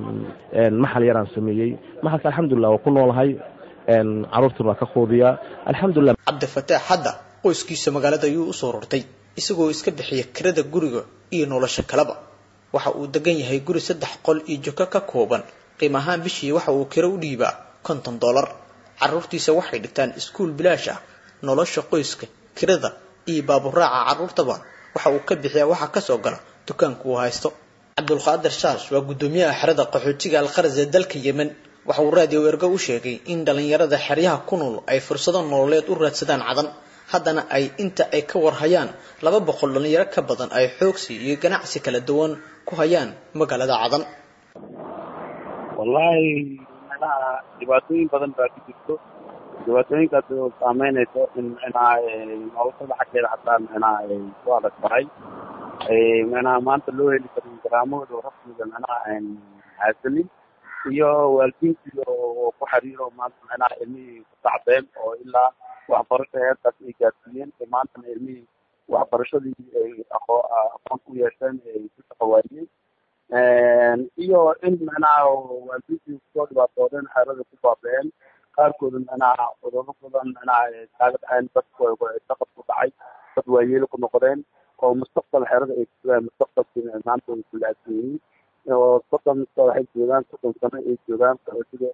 maxal yaraan sameeyey maxalka alxamdulilah waa ku noolahay caruurtuna waa ka quudiyaa alxamdulilah cabdifataax hadda qoyskiisa magaalada ayuu usoo rortay isagoo iska bixiya kirada guriga iyo nolosha kaleba waxa uu degan yahay guri saddex qol iyo joko ka kooban qiim ahaan bishii waxa uu kiro u dhiibaa konton dollar caruurtiisa waxay dhigtaan iskuul bilaash ah nolosha qoyska kirada iyo baaburaaca caruurtaba waxa uu ka bixiyaa waxa kasoo gala dukaanku uu haysto cabdulqaadir shaash waa guddoomiyaha xerada qaxootiga alqaras ee dalka yemen waxa uu raadiyo ergo u sheegay in dhallinyarada xeryaha ku nool ay fursado nololeed u raadsadaan cadan haddana ay inta ay ka warhayaan laba boqol dhallinyaro ka badan ay xoogsi iyo ganacsi kala duwan ku hayaan magaalada cadan wallaahi meelaha dhibaatooyin badan baa ku jirto dhibaatooyinkaas oo saameynayso in micnaha noloshada xaggeeda xataa micnaha ay ku adag tahay micnaha maanta loo heli karin garaamahooda rasmiga micnaha haasanin iyo waalidiintii oo ku xiriiro maanta micnaha ilmihii ku tacbeen oo ilaa waxbarasho heerkaas ay gaarsiiyeen ee maantana ilmihii waxbarashadii ay aqoo aqoon ku yeesheen ay ku shaqawaayeen iyo in micnaha waalidiintii kusoo dhibaatoodeen xeerada ku baaba'een qaarkooda micnaha cudurro badan micnaha kaaga dhaceen dadku saqad ku dhacay dad waayeelo ku noqdeen oo mustaqbal xerada ay kusugaan mustaqbalkii maanta ay kulaadsan yihiin oo soddon waxay joogaan soddon sano ay joogaan sida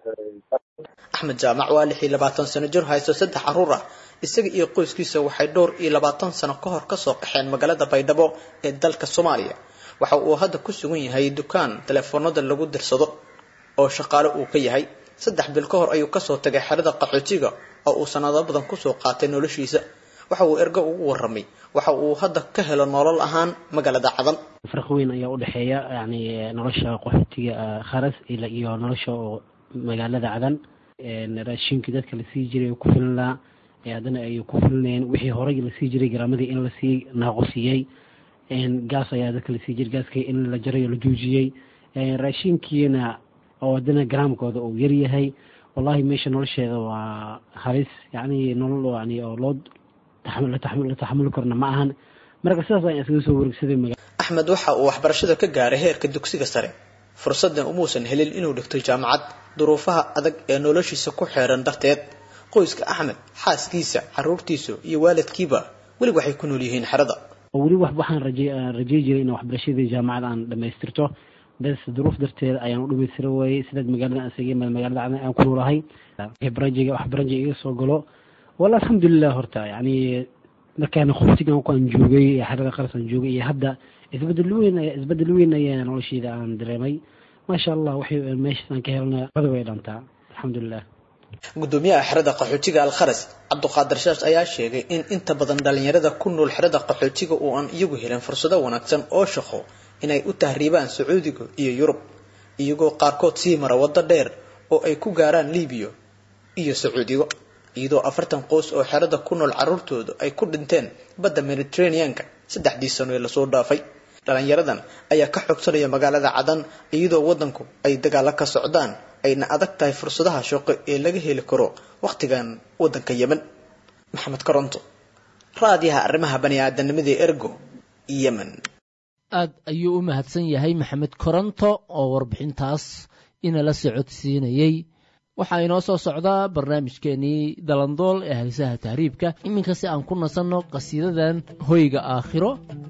axmed jaamac waa lix iyo labaatan sano jir haysto saddex carruur ah isaga iyo qoyskiisa waxay dhowr iyo labaatan sano ka hor kasoo qaxeen magaalada baydhabo ee dalka soomaaliya waxa uu hadda ku sugan yahay dukaan telefoonada lagu dirsado oo shaqaale uu ka yahay saddex bil ka hor ayuu kasoo tagay xerada qaxootiga oo uu sanado badan kusoo qaatay noloshiisa waxa uu ergo ugu warramay waxa uu hadda ka helo nolol ahaan magaalada cadan farq weyn ayaa u dhexeeya yani nolosha qaxootiga kharas iyo nolosha oo magaalada cadan raashinkii dadka lasii jiray ku filinlaa haddana ay ku filinayeen wixii horey lasii jiray garaamadii in lasii naaqusiyey gaas ayaa dadka lasii jiray gaaskii in la jaray oo la joojiyey raashinkiina oo haddana garaamkooda uu yaryahay wallahi meesha nolosheeda waa halis yani nolol yani oo loo la taxamuli karna ma ahan marka sidaas ayaan iskaga soo wareegsaday maga axmed waxa uu waxbarashada ka gaaray heerka dugsiga sare fursaddan umuusan helin inuu dhigto jaamacad duruufaha adag ee noloshiisa ku xeeran darteed qoyska axmed xaaskiisa caruurtiisa iyo waalidkiiba weli waxay ku nool yihiin xerada weli wax waxaan raje rajey jiray in waxbarashadii jaamacad aan dhamaystirto bes duruuf darteed ayaan u dhamaystira waayey sidaad magaalada asagay magaalada cadan aan ku noolahay barajiga wax barajiga iga soo galo walla alxamdulilah horta yani markaan qoftigan aan joogay xerada qaras aan joogay iyo hadda isbedel weyn isbedel weyn ayaa noloshayda aan dareemay maasha allah waxay meeshaas aan ka helna bada way dhantaa alxamdulilah gudoomiyaha xerada qaxootiga alkharas cabduqaadir shaash ayaa sheegay in inta badan dhalinyarada ku nool xerada qaxootiga oo aan iyagu helin fursado wanaagsan oo shaqo inay u tahriibaan sacuudiga iyo yurub iyagoo qaarkood sii mara waddo dheer oo ay ku gaaraan libiya iyo sacuudiga iyadoo afartan qoys oo xerada ku nool carruurtooda ay ku dhinteen badda mediterraneanka saddexdii sano ee lasoo dhaafay dhalinyaradan ayaa ka xogsanaya magaalada cadan iyadoo waddanku ay dagaalo ka socdaan ayna adag tahay fursadaha shaqo ee laga heli karo wakhtigan waddanka yemen maxamed koronto raadiyaha arrimaha bani aadanimada ergo yemen aad ayuu u mahadsan yahay maxamed koronto oo warbixintaas inala socodsiinayey waxaa inoo soo socdaa barnaamijkeenii dalandool ee haysaha tahriibka iminka si aan ku nasanno qasiidadan hoyga aakhiro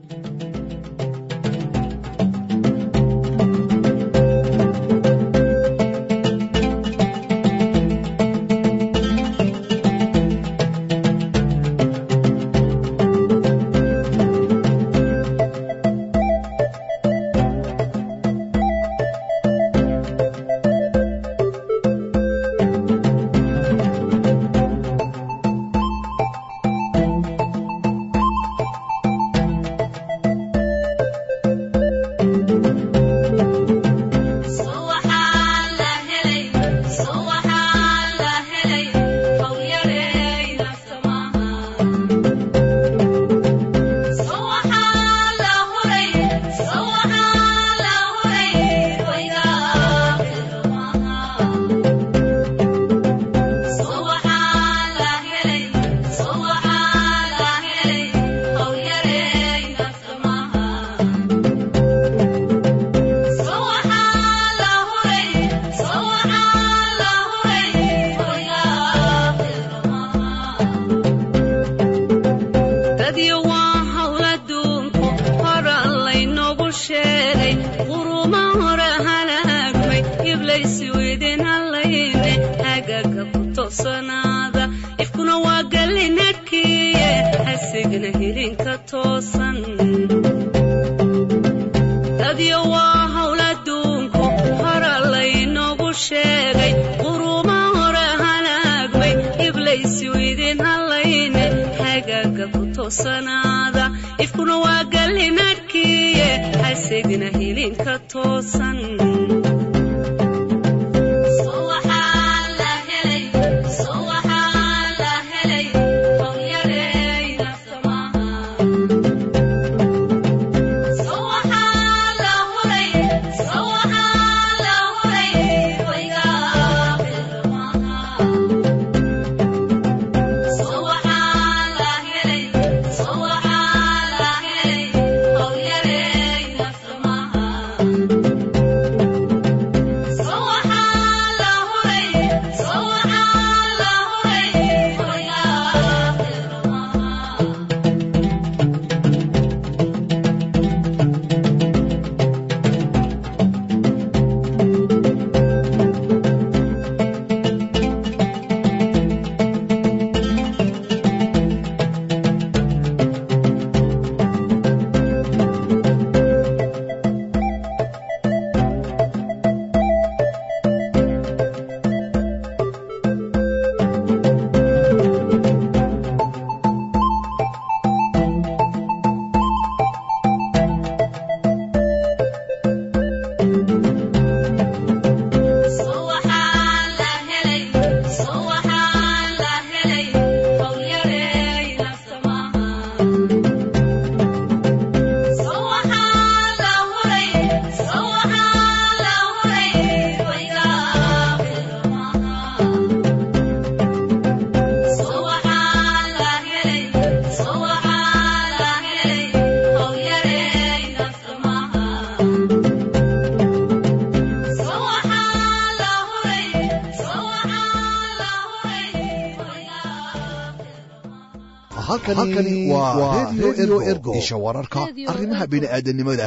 halkani waa redio ergo isha wararka arrimaha bini'aadanimada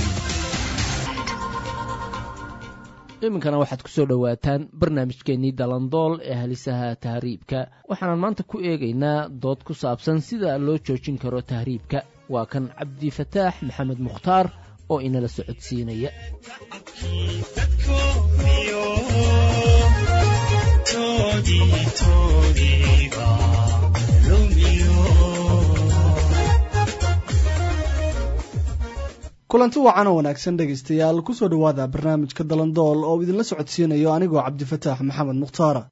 iminkana waxaad ku soo dhowaataan barnaamijkeennii dalandool ee halisaha tahriibka waxaanan maanta ku eegaynaa dood ku saabsan sida loo joojin karo tahriibka waa kan cabdifataax maxamed mukhtaar oo inala socodsiinaya kulanti wacan oo wanaagsan dhegaystayaal kusoo dhowaada barnaamijka dalandool oo idinla socodsiinayo anigoo cabdifataax maxamed mukhtaara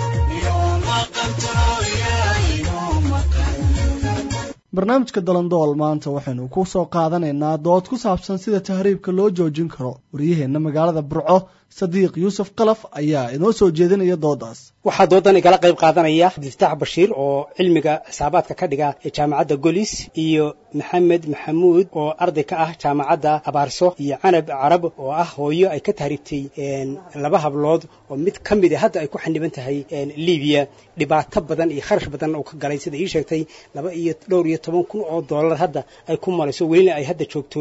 barnaamijka dalandool maanta waxaynu ku soo qaadanaynaa dood ku saabsan sida tahriibka loo joojin karo waryaheenna magaalada burco sadiiq yuusuf qalaf ayaa inoo soo jeedinaya doodaas waxaa doodan igala qayb qaadanaya cabdifataax bashiir oo cilmiga xisaabaadka ka dhiga ee jaamacadda golis iyo maxamed maxamuud oo arday ka ah jaamacadda abaarso iyo canab carab oo ah hooyo ay ka tahribtay laba hablood oo mid ka mid a hadda ay ku xaniban tahay libiya dhibaato badan iyo kharash badan uu ka galay sida ii sheegtay laba iyo dhowr iyo toban kun oo dollar hadda ay ku marayso welina ay hadda joogto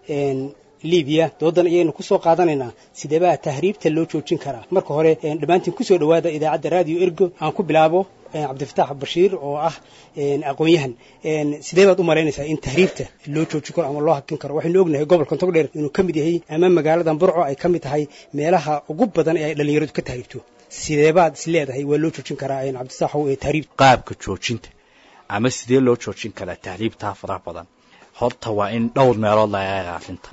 libiya doodan ayaynu kusoo qaadanaynaa sideebaa tahriibta loo joojin karaa marka hore dhammaantiin kusoo dhowaada idaacadda radio ergo aan ku bilaabo cabdifataax bashiir oo ah aqoon-yahan sidee baad u malaynaysaa in tahriibta loo joojin karo ama loo hakin karo waxaynu ognahay gobolka togdheer inuu ka mid yahay ama magaaladan burco ay ka mid tahay meelaha ugu badan ee ay dhallinyaradu ka tahriibto sideebaad is leedahay waa loo joojin karaa cabdifataaxow ee tahriibta qaabka joojinta ama sidee loo joojin karaa tahriibtaa faraha badan horta waa in dhowr meelood laga eega arrintan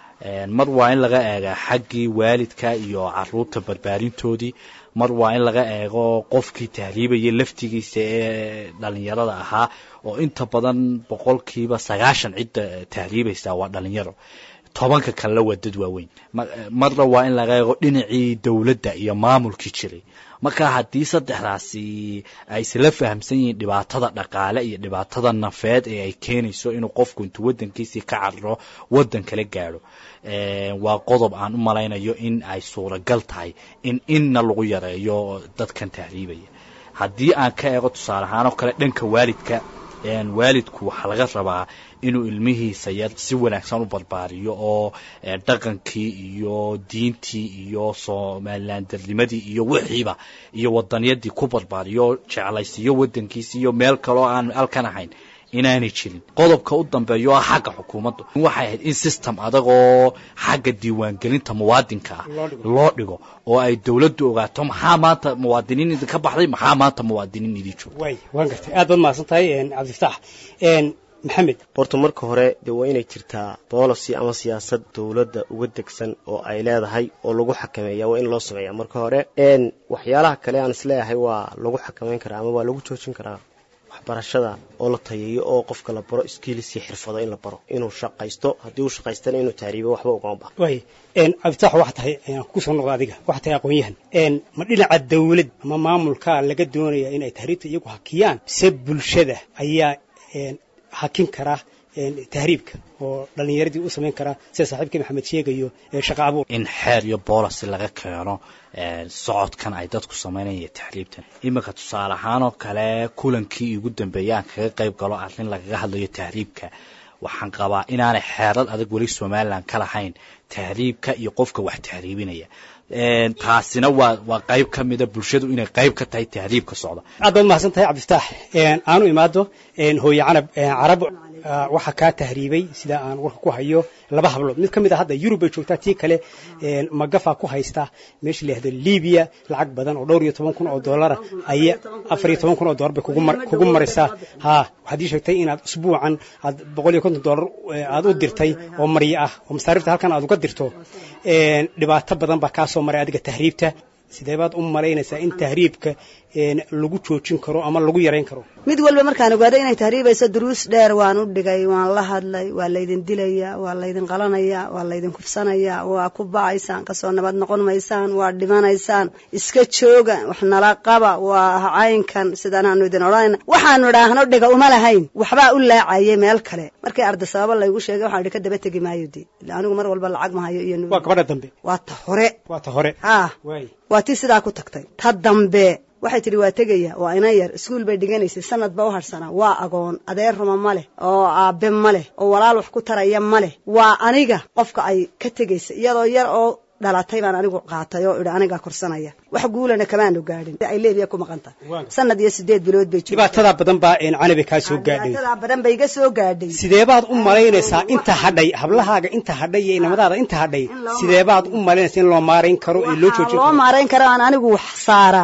mar waa in laga eegaa xaggii waalidka iyo caruurta barbaarintoodii mar waa in laga eego qofkii tahriibaya laftigiisa ee dhalinyarada ahaa oo inta badan boqolkiiba sagaashan cidda tahriibaysa waa dhalinyaro tobanka kalena waa dad waaweyn marna waa in laga eego dhinacii dowladda iyo maamulkii jiray marka haddii saddexdaasi ay isla fahamsan yihiin dhibaatada dhaqaale iyo dhibaatada nafeed ee ay keenayso inuu qofku intuu wadankiisii ka cararo wadan kala gaadho waa qodob aan u malaynayo in ay suuragal tahay in inna lagu yareeyo dadkan tahriibaya haddii aan ka eego tusaale ahaan oo kale dhanka waalidka waalidku waxaa laga rabaa inuu ilmihiisa yar si wanaagsan u barbaariyo oo dhaqankii iyo diintii iyo somalilandarnimadii iyo wixiiba iyo wadaniyadii ku barbaariyo jeclaysiiyo wadankiisi iyo meel kaloo aan halkan ahayn inaanay jirin qodobka u dambeeya oo ah xagga xukuumadda waxay ahayd in system adag oo xagga diiwaangelinta muwaadinka ah loo dhigo oo ay dowladdu ogaato maxaa maanta muwaadiniin idinka baxday maxaa maanta muwaadiniin idin jooga way waan gartay aad baad mahadsan tahay cabdifataax maxamed horta marka hore dee waa inay jirtaa boolicy ama siyaasad dowladda uga degsan oo ay leedahay oo lagu xakameeya waa in loo sameeya marka hore waxyaalaha kale aan isleeyahay waa lagu xakameyn karaa ama waa lagu joojin karaa waxbarashada oo la tayeeyo oo qofka la baro skills iyo xirfado in la baro inuu shaqaysto haddii uu shaqaystana inuu tahriibo waxba ugama baha way cabditax waxaa tahay kusoo noqda adiga waxaa tahay aqoon-yahan ma dhinaca dawlad ama maamulka laga doonaya inay tahriibta iyagu hakiyaan se bulshada ayaa hakin kara tahriibka oo dhalinyaradii u samayn karaa sida saaxiibkii maxamed sheegayo shaqa abuur in xeer iyo boolasi laga keeno socodkan ay dadku samaynaya tahriibtan iminka tusaale ahaan oo kale kulankii ugu dambeeyay aan kaga qayb galo arrin lagaga hadlayo tahriibka waxaan qabaa inaanay xeerad adag weli somalilan ka lahayn tahriibka iyo qofka wax tahriibinaya taasina waa waa qayb ka mida bulshadu inay qayb ka tahay tahriibka socda aad baad mahadsan tahay cabdifataax aanu imaado hooye canab carab waxaa kaa tahriibay sida aan warka ku hayo laba hablood mid ka mid a hadda yurub bay joogtaa tii kale magafa ku haysta meesha layihahdo libiya lacag badan oo dhowr iyo toban kun oo dollara aya afar iyo toban kun oo dollar bay kugu maraysaa ha waxaad ii sheegtay inaad usbuucan aad boqol iyo konton dollar aad u dirtay oo maryo ah oo masaarifta halkan aad uga dirto dhibaato badan baa kaa soo maray adiga tahriibta sidee baad u malaynaysaa in tahriibka lagu joojin karo ama lagu yarayn karo mid walba markaan ogaaday inay tahriibayso duruus dheer waan u dhigay waan la hadlay waa laydin dilaya waa laydin qalanaya waa laydin kufsanaya waa ku bacaysaan kasoo nabad noqon maysaan waa dhimanaysaan iska jooga wax nala qaba waa caynkan sidaanaanu idin odhanayna waxaanu idhaahno dhiga uma lahayn waxbaa u laacayay meel kale markii arda sababa laygu sheegay waxaan idhi ka daba tegi maayo dee anigu mar walba lacag mahayo iyo waa gabadha dambe waa ta hore waa ta hore ha waa tii sidaa ku tagtay ta dambe waxay tidhi waa tegaya waa ina yar iskuul bay dhiganaysay sanad ba u harsanaa waa agoon adeer ruma ma leh oo aabe ma leh oo walaal wax ku taraya ma leh waa aniga qofka ay ka tegaysa iyadoo yar oo dhalatay baan anigu qaatay oo idhi anigaa korsanaya wax guulana kamaanu gaadhin ay leebiya ku maqan tahay sanad iyo sideed bilood bay dhibaatadaa badan baa canabi kaa soo gaadhay dhibaatadaa badan bay iga soo gaadhay sideebaad u malaynaysaa inta hadhay hablahaaga inta hadhay iyo inamadaada inta hadhay sideebaad u malaynaysaa in loo maarayn karo ee loo joojin loo maarayn karo aan anigu wax saaraa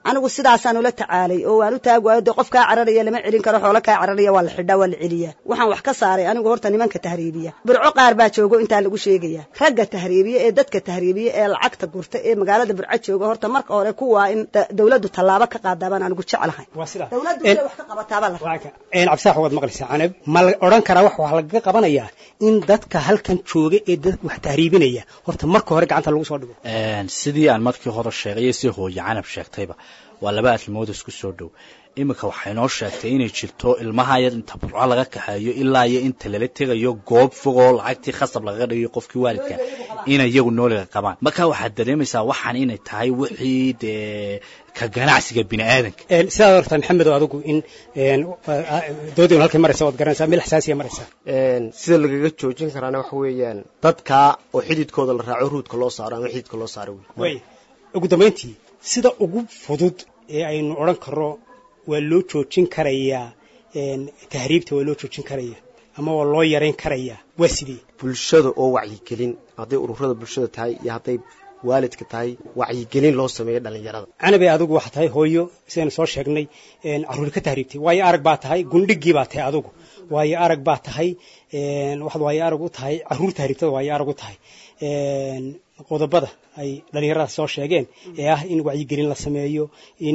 anigu sidaasaan ula tacaalay oo waan u taag waayo dee qof kaa cararaya lama celin karo xoolo kaa cararaya waa la xidhaa waa la celiyaa waxaan wax ka saaray anigu horta nimanka tahriibiya burco qaar baa joogo intaa lagu sheegaya ragga tahriibiya ee dadka tahriibiya ee lacagta gurta ee magaalada burco jooga horta marka hore kuwaa in dawladdu tallaabo ka qaadaa baan anigu jeclahay dawladdu inay wax ka qabataabaa la cabsaax waad maqlaysaa canab ma la odhan karaa wax wax lagaga qabanayaa in dadka halkan jooga ee dad wax tahriibinaya horta marka hore gacanta lagu soo dhigo sidii aan markii hore sheegay iyo si hooye canab sheegtayba waa laba arrimood isku soo dhow iminka waxay noo sheegtay inay jirto ilmaha yar inta burco laga kaxeeyo ilaa iyo inta lala tegayo goob fogoo lacagtii khasab lagaga dhigayo qofkii waalidka inay iyagu nooliga qabaan marka waxaad dareemaysaa waxaan inay tahay wixii dee ka ganacsiga bini aadanka sidaad horta maxamedow adigu in doodaynu halkay maraysa waad garanaysaa meel xasaasiya maraysaa sida lagaga joojin karaana waxa weeyaan dadkaa oo xididkooda la raaco ruudka loo saaro ama xididka loo saaro wey ugu dambayntii sida ugu fudud ee aynu odhan karno waa loo joojin karayaa tahriibta waa loo joojin karaya ama waa loo yarayn karayaa waa sidee bulshada oo wacyigelin hadday ururada bulshada tahay iyo hadday waalidka tahay wacyigelin loo sameeyo dhallinyarada canabe adigu waxaa tahay hooyo sidaynu soo sheegnay carruur ka tahriibtay waayo arag baa tahay gundhigii baa tahay adigu waayo arag baa tahay waxaad waayo arag u tahay carruur tahriibtada waayo arag u tahay qodobada ay dhallinyaradaas soo sheegeen ee ah in wacyigelin la sameeyo in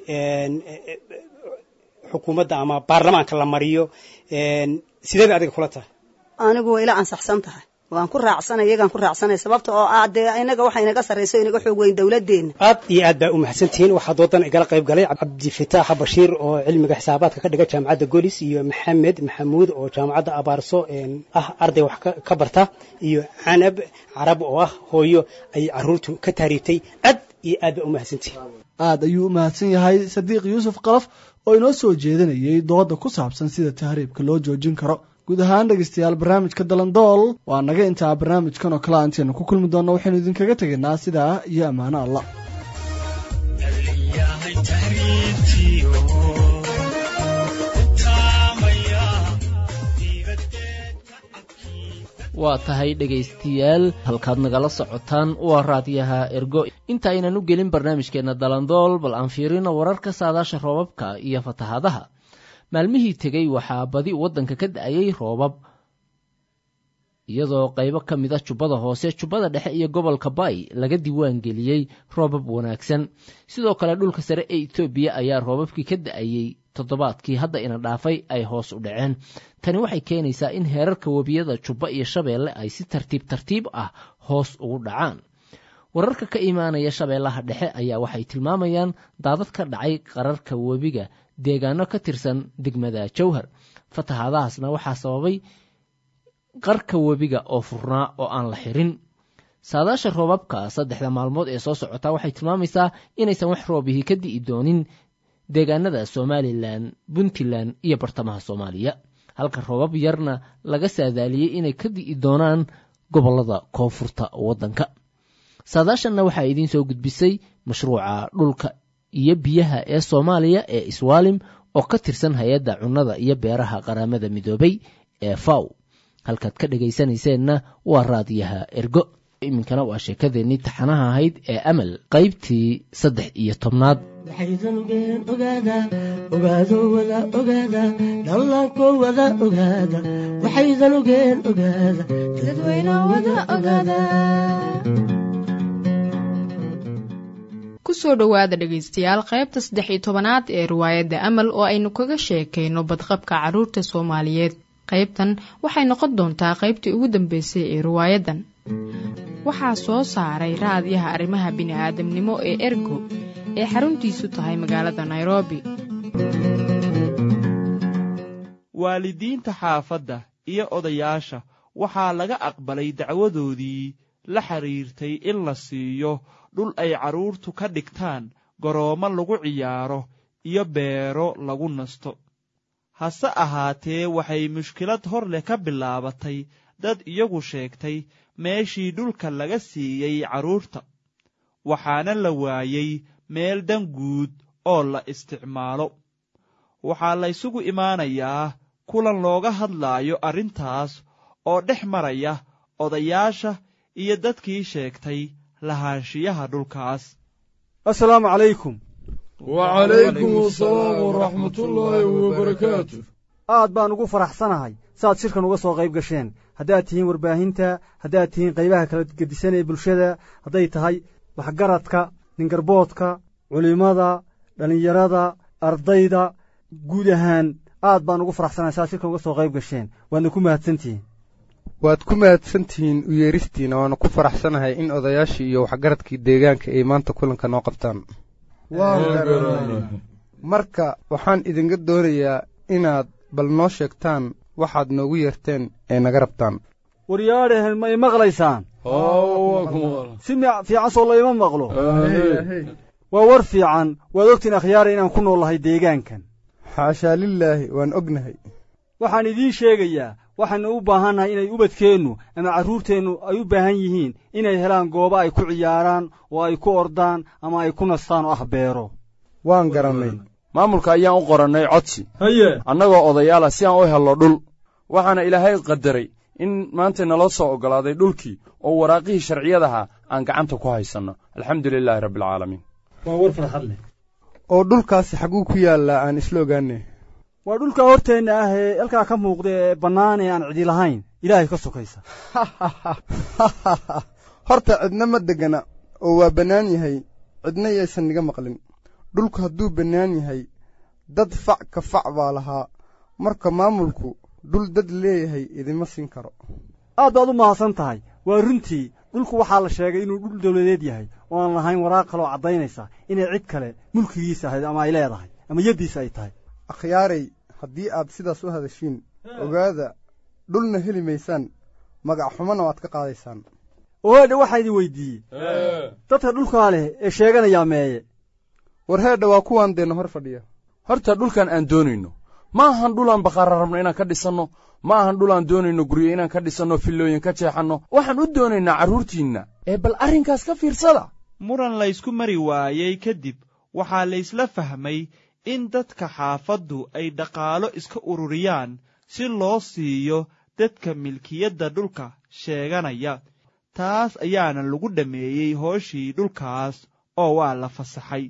xukuumadda ama baarlamaanka la mariyo sidee bay adiga kula tahay anigu waa ila ansaxsan tahay waan ku raacsanay iyagaan ku raacsanay sababta oo ah dee inaga waxa inaga sarrayso inaga xoog weyn dawladdeena aad iyo aad baa u mahadsantihiin waxaa doodan igala qayb galay cabdifitaaxa bashiir oo cilmiga xisaabaadka ka dhiga jaamacadda golis iyo maxamed maxamuud oo jaamacadda abaarso ah arday wax ka barta iyo canab carab oo ah hooyo ay caruurtu ka tahriibtay aad iyo aad baa u mahadsantihiin aad ayuu u mahadsan yahay sadiiq yuusuf qalaf oo inoo soo jeedinayay dooda ku saabsan sida tahriibka loo joojin karo guud ahaan dhegeystayaal barnaamijka dalandool waa naga intaa barnaamijkan oo kale intaynu ku kulmi doonno waxaynu idinkaga tegaynaa sidaa iyo ammaano allah waa tahay dhegaystayaal halkaad nagala socotaan waa raadiyaha ergo inta aynan u gelin barnaamijkeenna dalandool bal aan fiirino wararka saadaasha roobabka iyo fatahaadaha maalmihii tegey waxaa badi waddanka ka da-ayay roobab iyadoo qaybo ka mid a jubbada hoose jubbada dhexe iyo gobolka bay laga diiwaan geliyey roobab wanaagsan sidoo kale dhulka sare ee etoobiya ayaa roobabkii ka da-ayey toddobaadkii hadda ina dhaafay ay hoos u dhaceen tani waxay keenaysaa in heerarka webiyada jubba iyo shabeelle ay si tartiib tartiib ah hoos ugu dhacaan wararka ka imaanaya shabeellaha dhexe ayaa waxay tilmaamayaan daadad ka dhacay qararka webiga deegaano ka tirsan degmada jowhar fatahaadahaasna waxaa sababay qarka webiga oo furnaa oo aan la xirin saadaasha roobabka saddexda maalmood ee soo socotaa waxay tilmaamaysaa inaysan wax roobihii ka di'i doonin deegaanada somalilan puntland iyo bartamaha soomaaliya halka roobab yarna laga saadaaliyey inay ka di'i doonaan gobollada koonfurta waddanka saadaashanna waxaa idiin soo gudbisay mashruuca dhulka iyo biyaha ee soomaaliya ee iswaalim oo ka tirsan hay-adda cunnada iyo beeraha qaramada midoobay ee faw halkaad ka dhegaysanayseena waa raadiyaha ergo iminkana waa sheekadeennii taxanaha ahayd ee amal qaybtii saddex iyo tobnaad waxaydanugeen ogaada ogaado wada ogaada dhallaanko wada ogaada waxaydanugeen ogaada dadweyne wada ogaada kusoo dhowaada dhegaystayaal qaybta saddex iyo tobanaad ee riwaayadda amal oo aynu kaga sheekayno badqabka carruurta soomaaliyeed qaybtan waxay noqon doontaa qaybtii ugu dambeysay ee riwaayaddan waxaa soo saaray raadiyaha arrimaha bini'aadamnimo ee ergo ee xaruntiisu tahay magaalada nairobi waalidiinta xaafadda iyo odayaasha waxaa laga aqbalay dacwadoodii la xidhiirtay in la siiyo dhul ay carruurtu ka dhigtaan garoommo lagu ciyaaro iyo beero lagu nasto hase ahaatee waxay mushkilad hor leh ka bilaabatay dad iyagu sheegtay meeshii dhulka laga siiyey carruurta waxaana la waayey meel dan guud oo la isticmaalo waxaa laysugu imaanayaa kulan looga hadlaayo arrintaas oo dhex maraya odayaasha iyo dadkii sheegtay lahaanshiyaha dhulkaas assalaamu calaykum wacalaykum asalaam waraxmatullaahi wabarakaatu aad baan ugu faraxsanahay saaad shirkan uga soo qayb gasheen haddaad tihiin warbaahinta haddaad tihiin qaybaha kala gedisan ee bulshada hadday tahay waxgaradka ningarboodka culimmada dhallinyarada ardayda guud ahaan aad baan ugu faraxsanahay saaad shirkan uga soo qayb gasheen waadna ku mahadsantihiin waad ku mahadsantihiin u yeeristiina waana ku faraxsanahay in odayaashii iyo waxgaradkii deegaanka ay maanta kulanka noo qabtaan marka waxaan idinka doonayaa inaad bal noo sheegtaan waxaad noogu yeerteen ee naga rabtaan waryaadhehen ma i maqlaysaan si fiican soo layma maqlo waa war fiican waad ogtiin akhyaara inaan ku nool lahay deegaankan xaashaa lilaahi waan ognahay waxaan idiin sheegayaa waxaanu u baahannahay inay ubadkeennu ama carruurteennu ay u baahan yihiin inay helaan goobo ay ku ciyaaraan oo ay ku ordaan ama ay ku nastaan oo ah beero waan garannay maamulka ayaan u qorannay codsi haye annagoo odayaal ah si aan u helno dhul waxaana ilaahay qadaray in maanta naloo soo oggolaaday dhulkii oo waraaqihii sharciyadaha aan gacanta ku haysanno alxamdu lilaahi rabbialcaalamiin waa war farxad leh oo dhulkaasi xagguu ku yaallaa aan isla ogaane waa dhulka horteenna ah ee halkaa ka muuqda ee bannaan ee aan cidi lahayn ilaahay ka sokaysa horta cidna ma degana oo waa bannaan yahay cidna yaysan niga maqlin dhulku hadduu bannaan yahay dad fac ka fac baa lahaa marka maamulku dhul dad leeyahay idima siin karo aad baad u mahadsan tahay waa runtii dhulku waxaa la sheegay inuu dhul dawladeed yahay oo aan lahayn waraaq kaloo caddaynaysa inay cid kale mulkigiisa ahayd ama ay leedahay ama yaddiisa ay tahay akhyaaray haddii aad sidaas u hadashiin ogaada dhulna heli maysaan magac xumana waad ka qaadaysaan oheedha waxaa idin weydiiyey dadka dhulkaa leh ee sheeganayaa meeye war heedha waa kuwaan deenna hor fadhiya horta dhulkan aan doonayno ma ahan dhulaan baqaara rabno inaan ka dhisanno ma ahan dhulaan doonayno guryo inaan ka dhisanno fillooyin ka jeexanno waxaan u doonaynaa carruurtiinna ee bal arrinkaas ka fiirsada muran laysku mari waayey kadib waxaa laysla fahmay in dadka xaafaddu ay dhaqaalo iska ururiyaan si loo siiyo dadka milkiyadda dhulka sheeganaya taas ayaana lagu dhammeeyey hooshii dhulkaas oo waa la fasaxay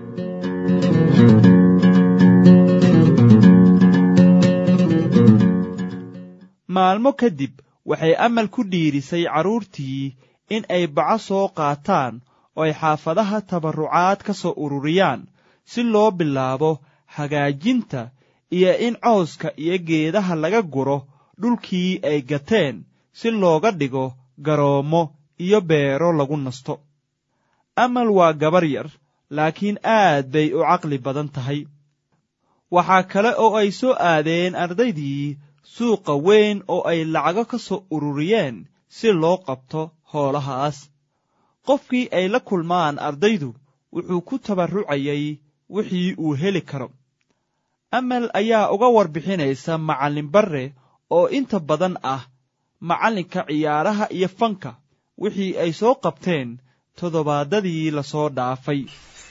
maalmo kadib waxay amal ku dhiirisay carruurtii in ay baco soo qaataan oo ay xaafadaha tabarrucaad ka soo ururiyaan si loo bilaabo hagaajinta iyo in cawska iyo geedaha laga guro dhulkii ay gateen si looga dhigo garoommo iyo beero lagu nasto amal waa gabar yar laakiin aad bay u caqli badan tahay waxaa kale oo ay soo aadeen ardaydii suuqa weyn oo ay lacago ka soo ururiyeen si loo qabto hoolahaas qofkii ay la kulmaan ardaydu wuxuu ku tabarrucayay wixii uu heli karo amal ayaa uga warbixinaysa macallin barre oo inta badan ah macallinka ciyaaraha iyo fanka wixii ay soo qabteen toddobaadadii la soo dhaafay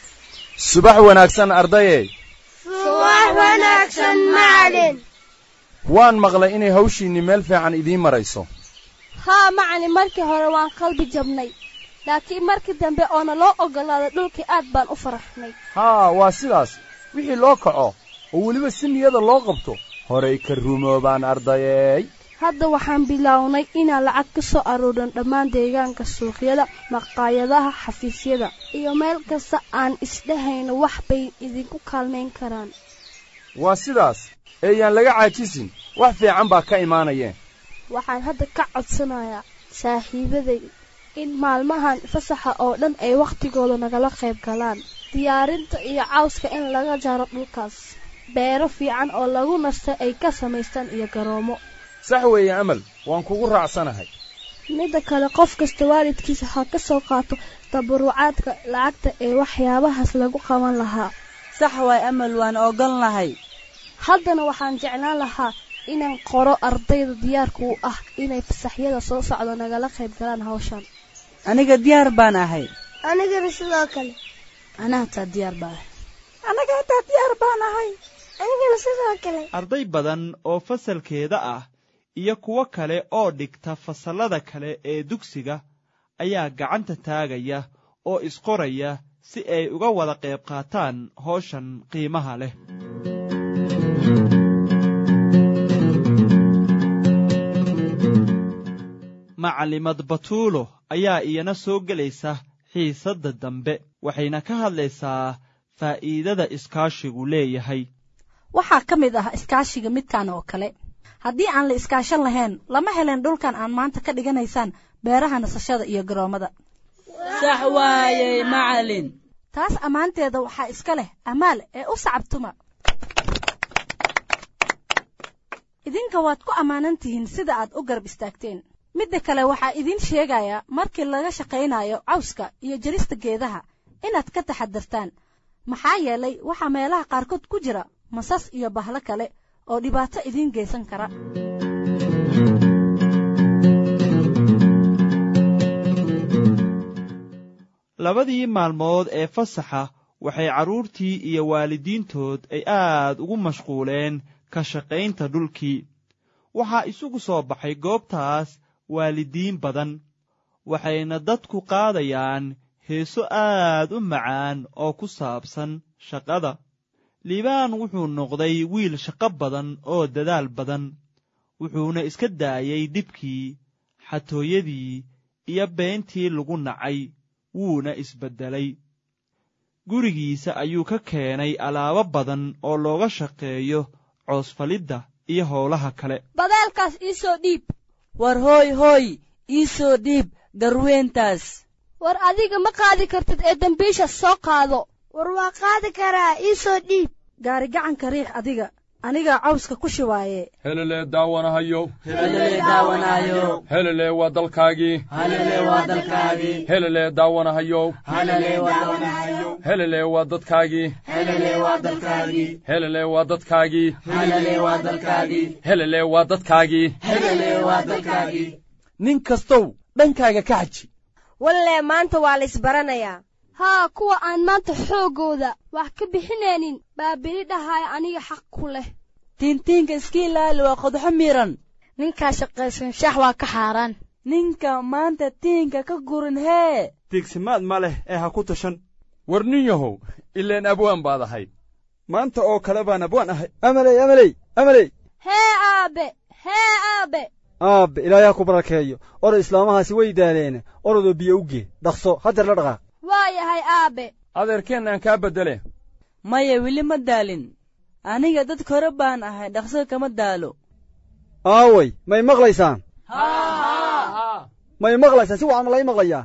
subax wanaagsan ardaye subax wanaagsan macalin waan maqlay inay hawshiinni meel fiican idiin marayso haa macalin markii hore waan qalbi jabnay laakiin markii dambe oona loo oggolaaday dhulkii aad baan u faraxnay haa waa sidaas wixii loo kaco oo weliba si niyada loo qabto horay ka rumoobaan ardayeey hadda waxaan bilownay inaan lacag ka soo aruurin dhammaan deegaanka suuqyada maqaayadaha xafiisyada iyo meel kasta aan isdhahayno wax bay idinku kaalmayn karaan waa sidaas eeyaan laga caajisin wax fiican baa ka imaanayeen waxaan hadda ka codsanayaa saaxiibaday in maalmahan fasaxa oo dhan ay wakhtigooda nagala qayb galaan diyaarinta iyo cawska in laga jaro dhulkaas beero fiican oo lagu nasta ay ka samaystaan iyo garoomo sax weeye amal waan kugu raacsanahay midda kale qof kasta waalidkiisa ha ka soo qaato tabarucaadka lacagta ee waxyaabahaas lagu qaban lahaa sax waay amal waan ogolnahay haddana waxaan jeclaan lahaa inaan qoro ardayda diyaarka u ah inay fasaxyada soo socdo nagala qayb galaan hawshan aniga diyaar baan ahay anigana sidoo kale anaa hataa diyaar baan ahay anaga hataa diyaar baan ahay anigana sidoo kale arday badan oo fasalkeeda ah iyo kuwo kale oo dhigta fasallada kale ee dugsiga ayaa gacanta taagaya oo isqoraya si ay uga wada qayb qaataan howshan qiimaha leh macalimad batuulo ayaa iyana soo gelaysa xiisadda dambe waxayna ka hadlaysaa faa'iidada iskaashigu leeyahay waxaa ka mid ah iskaashiga midkan oo kale haddii aan la iskaashan lahayn lama helen dhulkan aan maanta ka dhiganaysaan beeraha nasashada iyo garoommada sax waayey macalin taas ammaanteeda waxaa iska leh amaal ee u sacabtuma idinka waad ku ammaanan tihiin sida aad u garab istaagteen midda kale waxaa idiin sheegaya markii laga shaqaynayo cawska iyo jarista geedaha inaad ka taxadartaan maxaa yeelay waxaa meelaha qaarkood ku jira masas iyo bahlo kale oo dhibaato idiin geysan kara labadii maalmood ee fasaxa waxay carruurtii iyo waalidiintood ay aad ugu mashquuleen ka shaqaynta dhulkii waxaa isugu soo baxay goobtaas waalidiin badan waxayna dadku qaadayaan heeso aad u macaan oo ku saabsan shaqada liibaan wuxuu noqday wiil shaqo badan oo dadaal badan wuxuuna iska daayey dhibkii xatooyadii iyo beentii lagu nacay wuuna isbeddelay gurigiisa ayuu ka keenay alaabo badan oo looga shaqeeyo coosfalidda iyo howlaha kale badeelkaas ii soo dhiib war hooy hooy ii soo dhiib garweentaas war adiga ma qaadi kartid ee dembiisha soo qaado war waa qaadi karaa ii soo dhiib gaari gacanka riix adiga anigaa cawska ku shibaaye helelee daawanahayo helelee daawanahayo helelee waa dalkaagii helelee waa dalkaagii helelee daawanahayo helelee waa daawanahayo helelee waa dadkaagii helelee waa dalkaagii helelee waa dadkaagii helelee waa dalkaagii helelee waa dadkaagii helelee waa dalkaagii nin kastow dhankaaga ka xaji wallee maanta waa la isbaranayaa haa kuwa aan maanta xooggooda wax ka bixinaynin baa beli dhahaya aniga xaq ku leh tiintiinka iska ilaali waa qodxo miran ninkaa shaqaysan shax waa ka xaaraan ninka maanta tiinka ka gurin hee tiigsimaad ma leh ee ha ku tashan war nin yahow ileen abwaan baad ahayd maanta oo kale baan abwaan ahay amaley amaley amaley hee aabe hee aabe aabbe ilaayaa ku barakeeyo oray islaamahaasi way daaleene orodoo biyo u gee dhaqso hadeer la dhaqaaq waa yahay aabe adeerkeen aan kaa beddele maya weli ma daalin aniga dad kore baan ahay dhaqso kama daalo aaway may maqlaysaan may maqlaysaan si wacan ma lai maqlayaa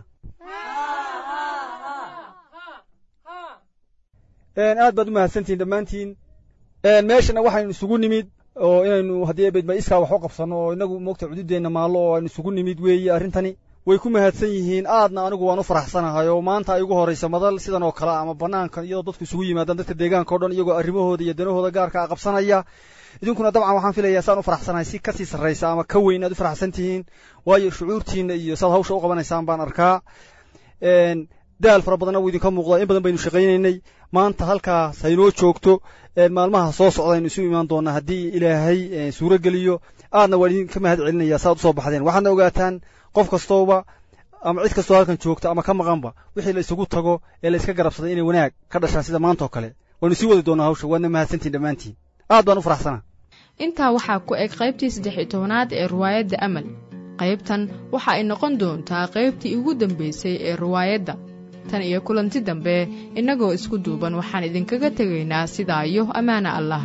aad baad u mahadsantihin dhammaantiin meeshana waxaynu isugu nimid oo inaynu haddii ebeyd ma iskaa wax u qabsanno oo inagu moogta cududeenna maallo oo aynu isugu nimid weeye arrintani way ku mahadsan yihiin aadna anigu waan u faraxsanahay oo maanta ay ugu horraysa madal sidan oo kale ama bannaanka iyadoo dadku isugu yimaadaan dadka deegaanka o dhan iyagoo arrimahooda iyo danahooda gaarka a qabsanaya idinkuna dabcan waxaan filayaa saan u faraxsanahay si kasii sarraysa ama ka weyn aad u faraxsan tihiin waayo shucuurtiinna iyo saad hawsha u qabanaysaan baan arkaa daal fara badanna wuu idinka muuqdaa in badan baynu shaqaynaynay maanta halkaas haynoo joogto maalmaha soo socda aynu isu imaan doonaa haddii ilaahay suuro geliyo aadna waan idinka mahad celinaya saaad usoo baxdeen waxaadna ogaataan qof kastooba ama cid kastoo halkan joogta ama ka maqanba wixii la isugu tago ee la iska garabsaday inay wanaag ka dhashaan sida maanta oo kale waynu sii wadi doonaa hawsha waadna mahadsantiin dhammaantiin aad baan u faraxsanaa intaa waxaa ku eg qaybtii saddex iyo tobanaad ee riwaayadda amal qaybtan waxa ay noqon doontaa qaybtii ugu dambaysay ee riwaayadda tan iyo kulanti dambe innagoo isku duuban waxaan idinkaga tegaynaa sidaa iyo ammaana allah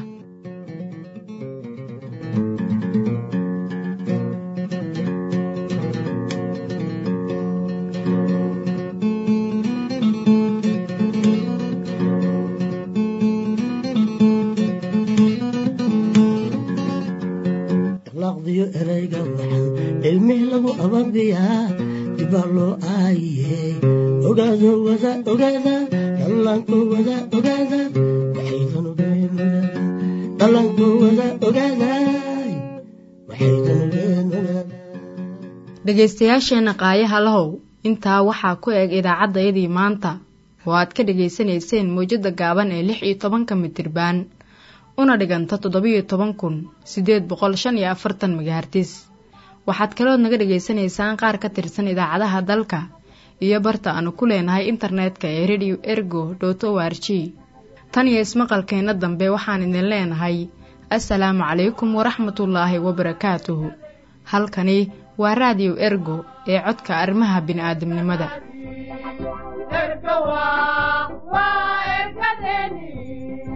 laqdiyo erayga waxan cilmih lagu ababiyaa dibaa loo aayiye ogaado wada ogaada dhallaanko wada ogaada waxaydan ogeen ogaada dhallaanko wada ogaada waxaydan ogeen ogaada dhegaystayaasheenna qaayaha lahow intaa waxaa ku eg idaacaddayadii maanta oo aad ka dhegaysanayseen mawjadda gaaban ee lix iyo tobanka mitirbaan una dhiganta toddobiyo toban kun siddeed boqol shan iyo afartan magahartis waxaad kalood naga dhegaysanaysaan qaar ka tirsan idaacadaha dalka iyo barta aanu ku leenahay internetka ee radio ergo dot o r g tan iyo ismaqalkeenna dambe waxaan idin leenahay assalaamu calaykum waraxmatullaahi wabarakaatuhu halkani waa raadiyo ergo ee codka arrimaha bini'aadamnimada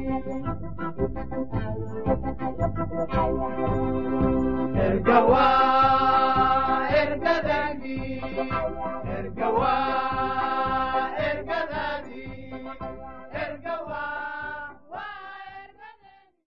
Ergawa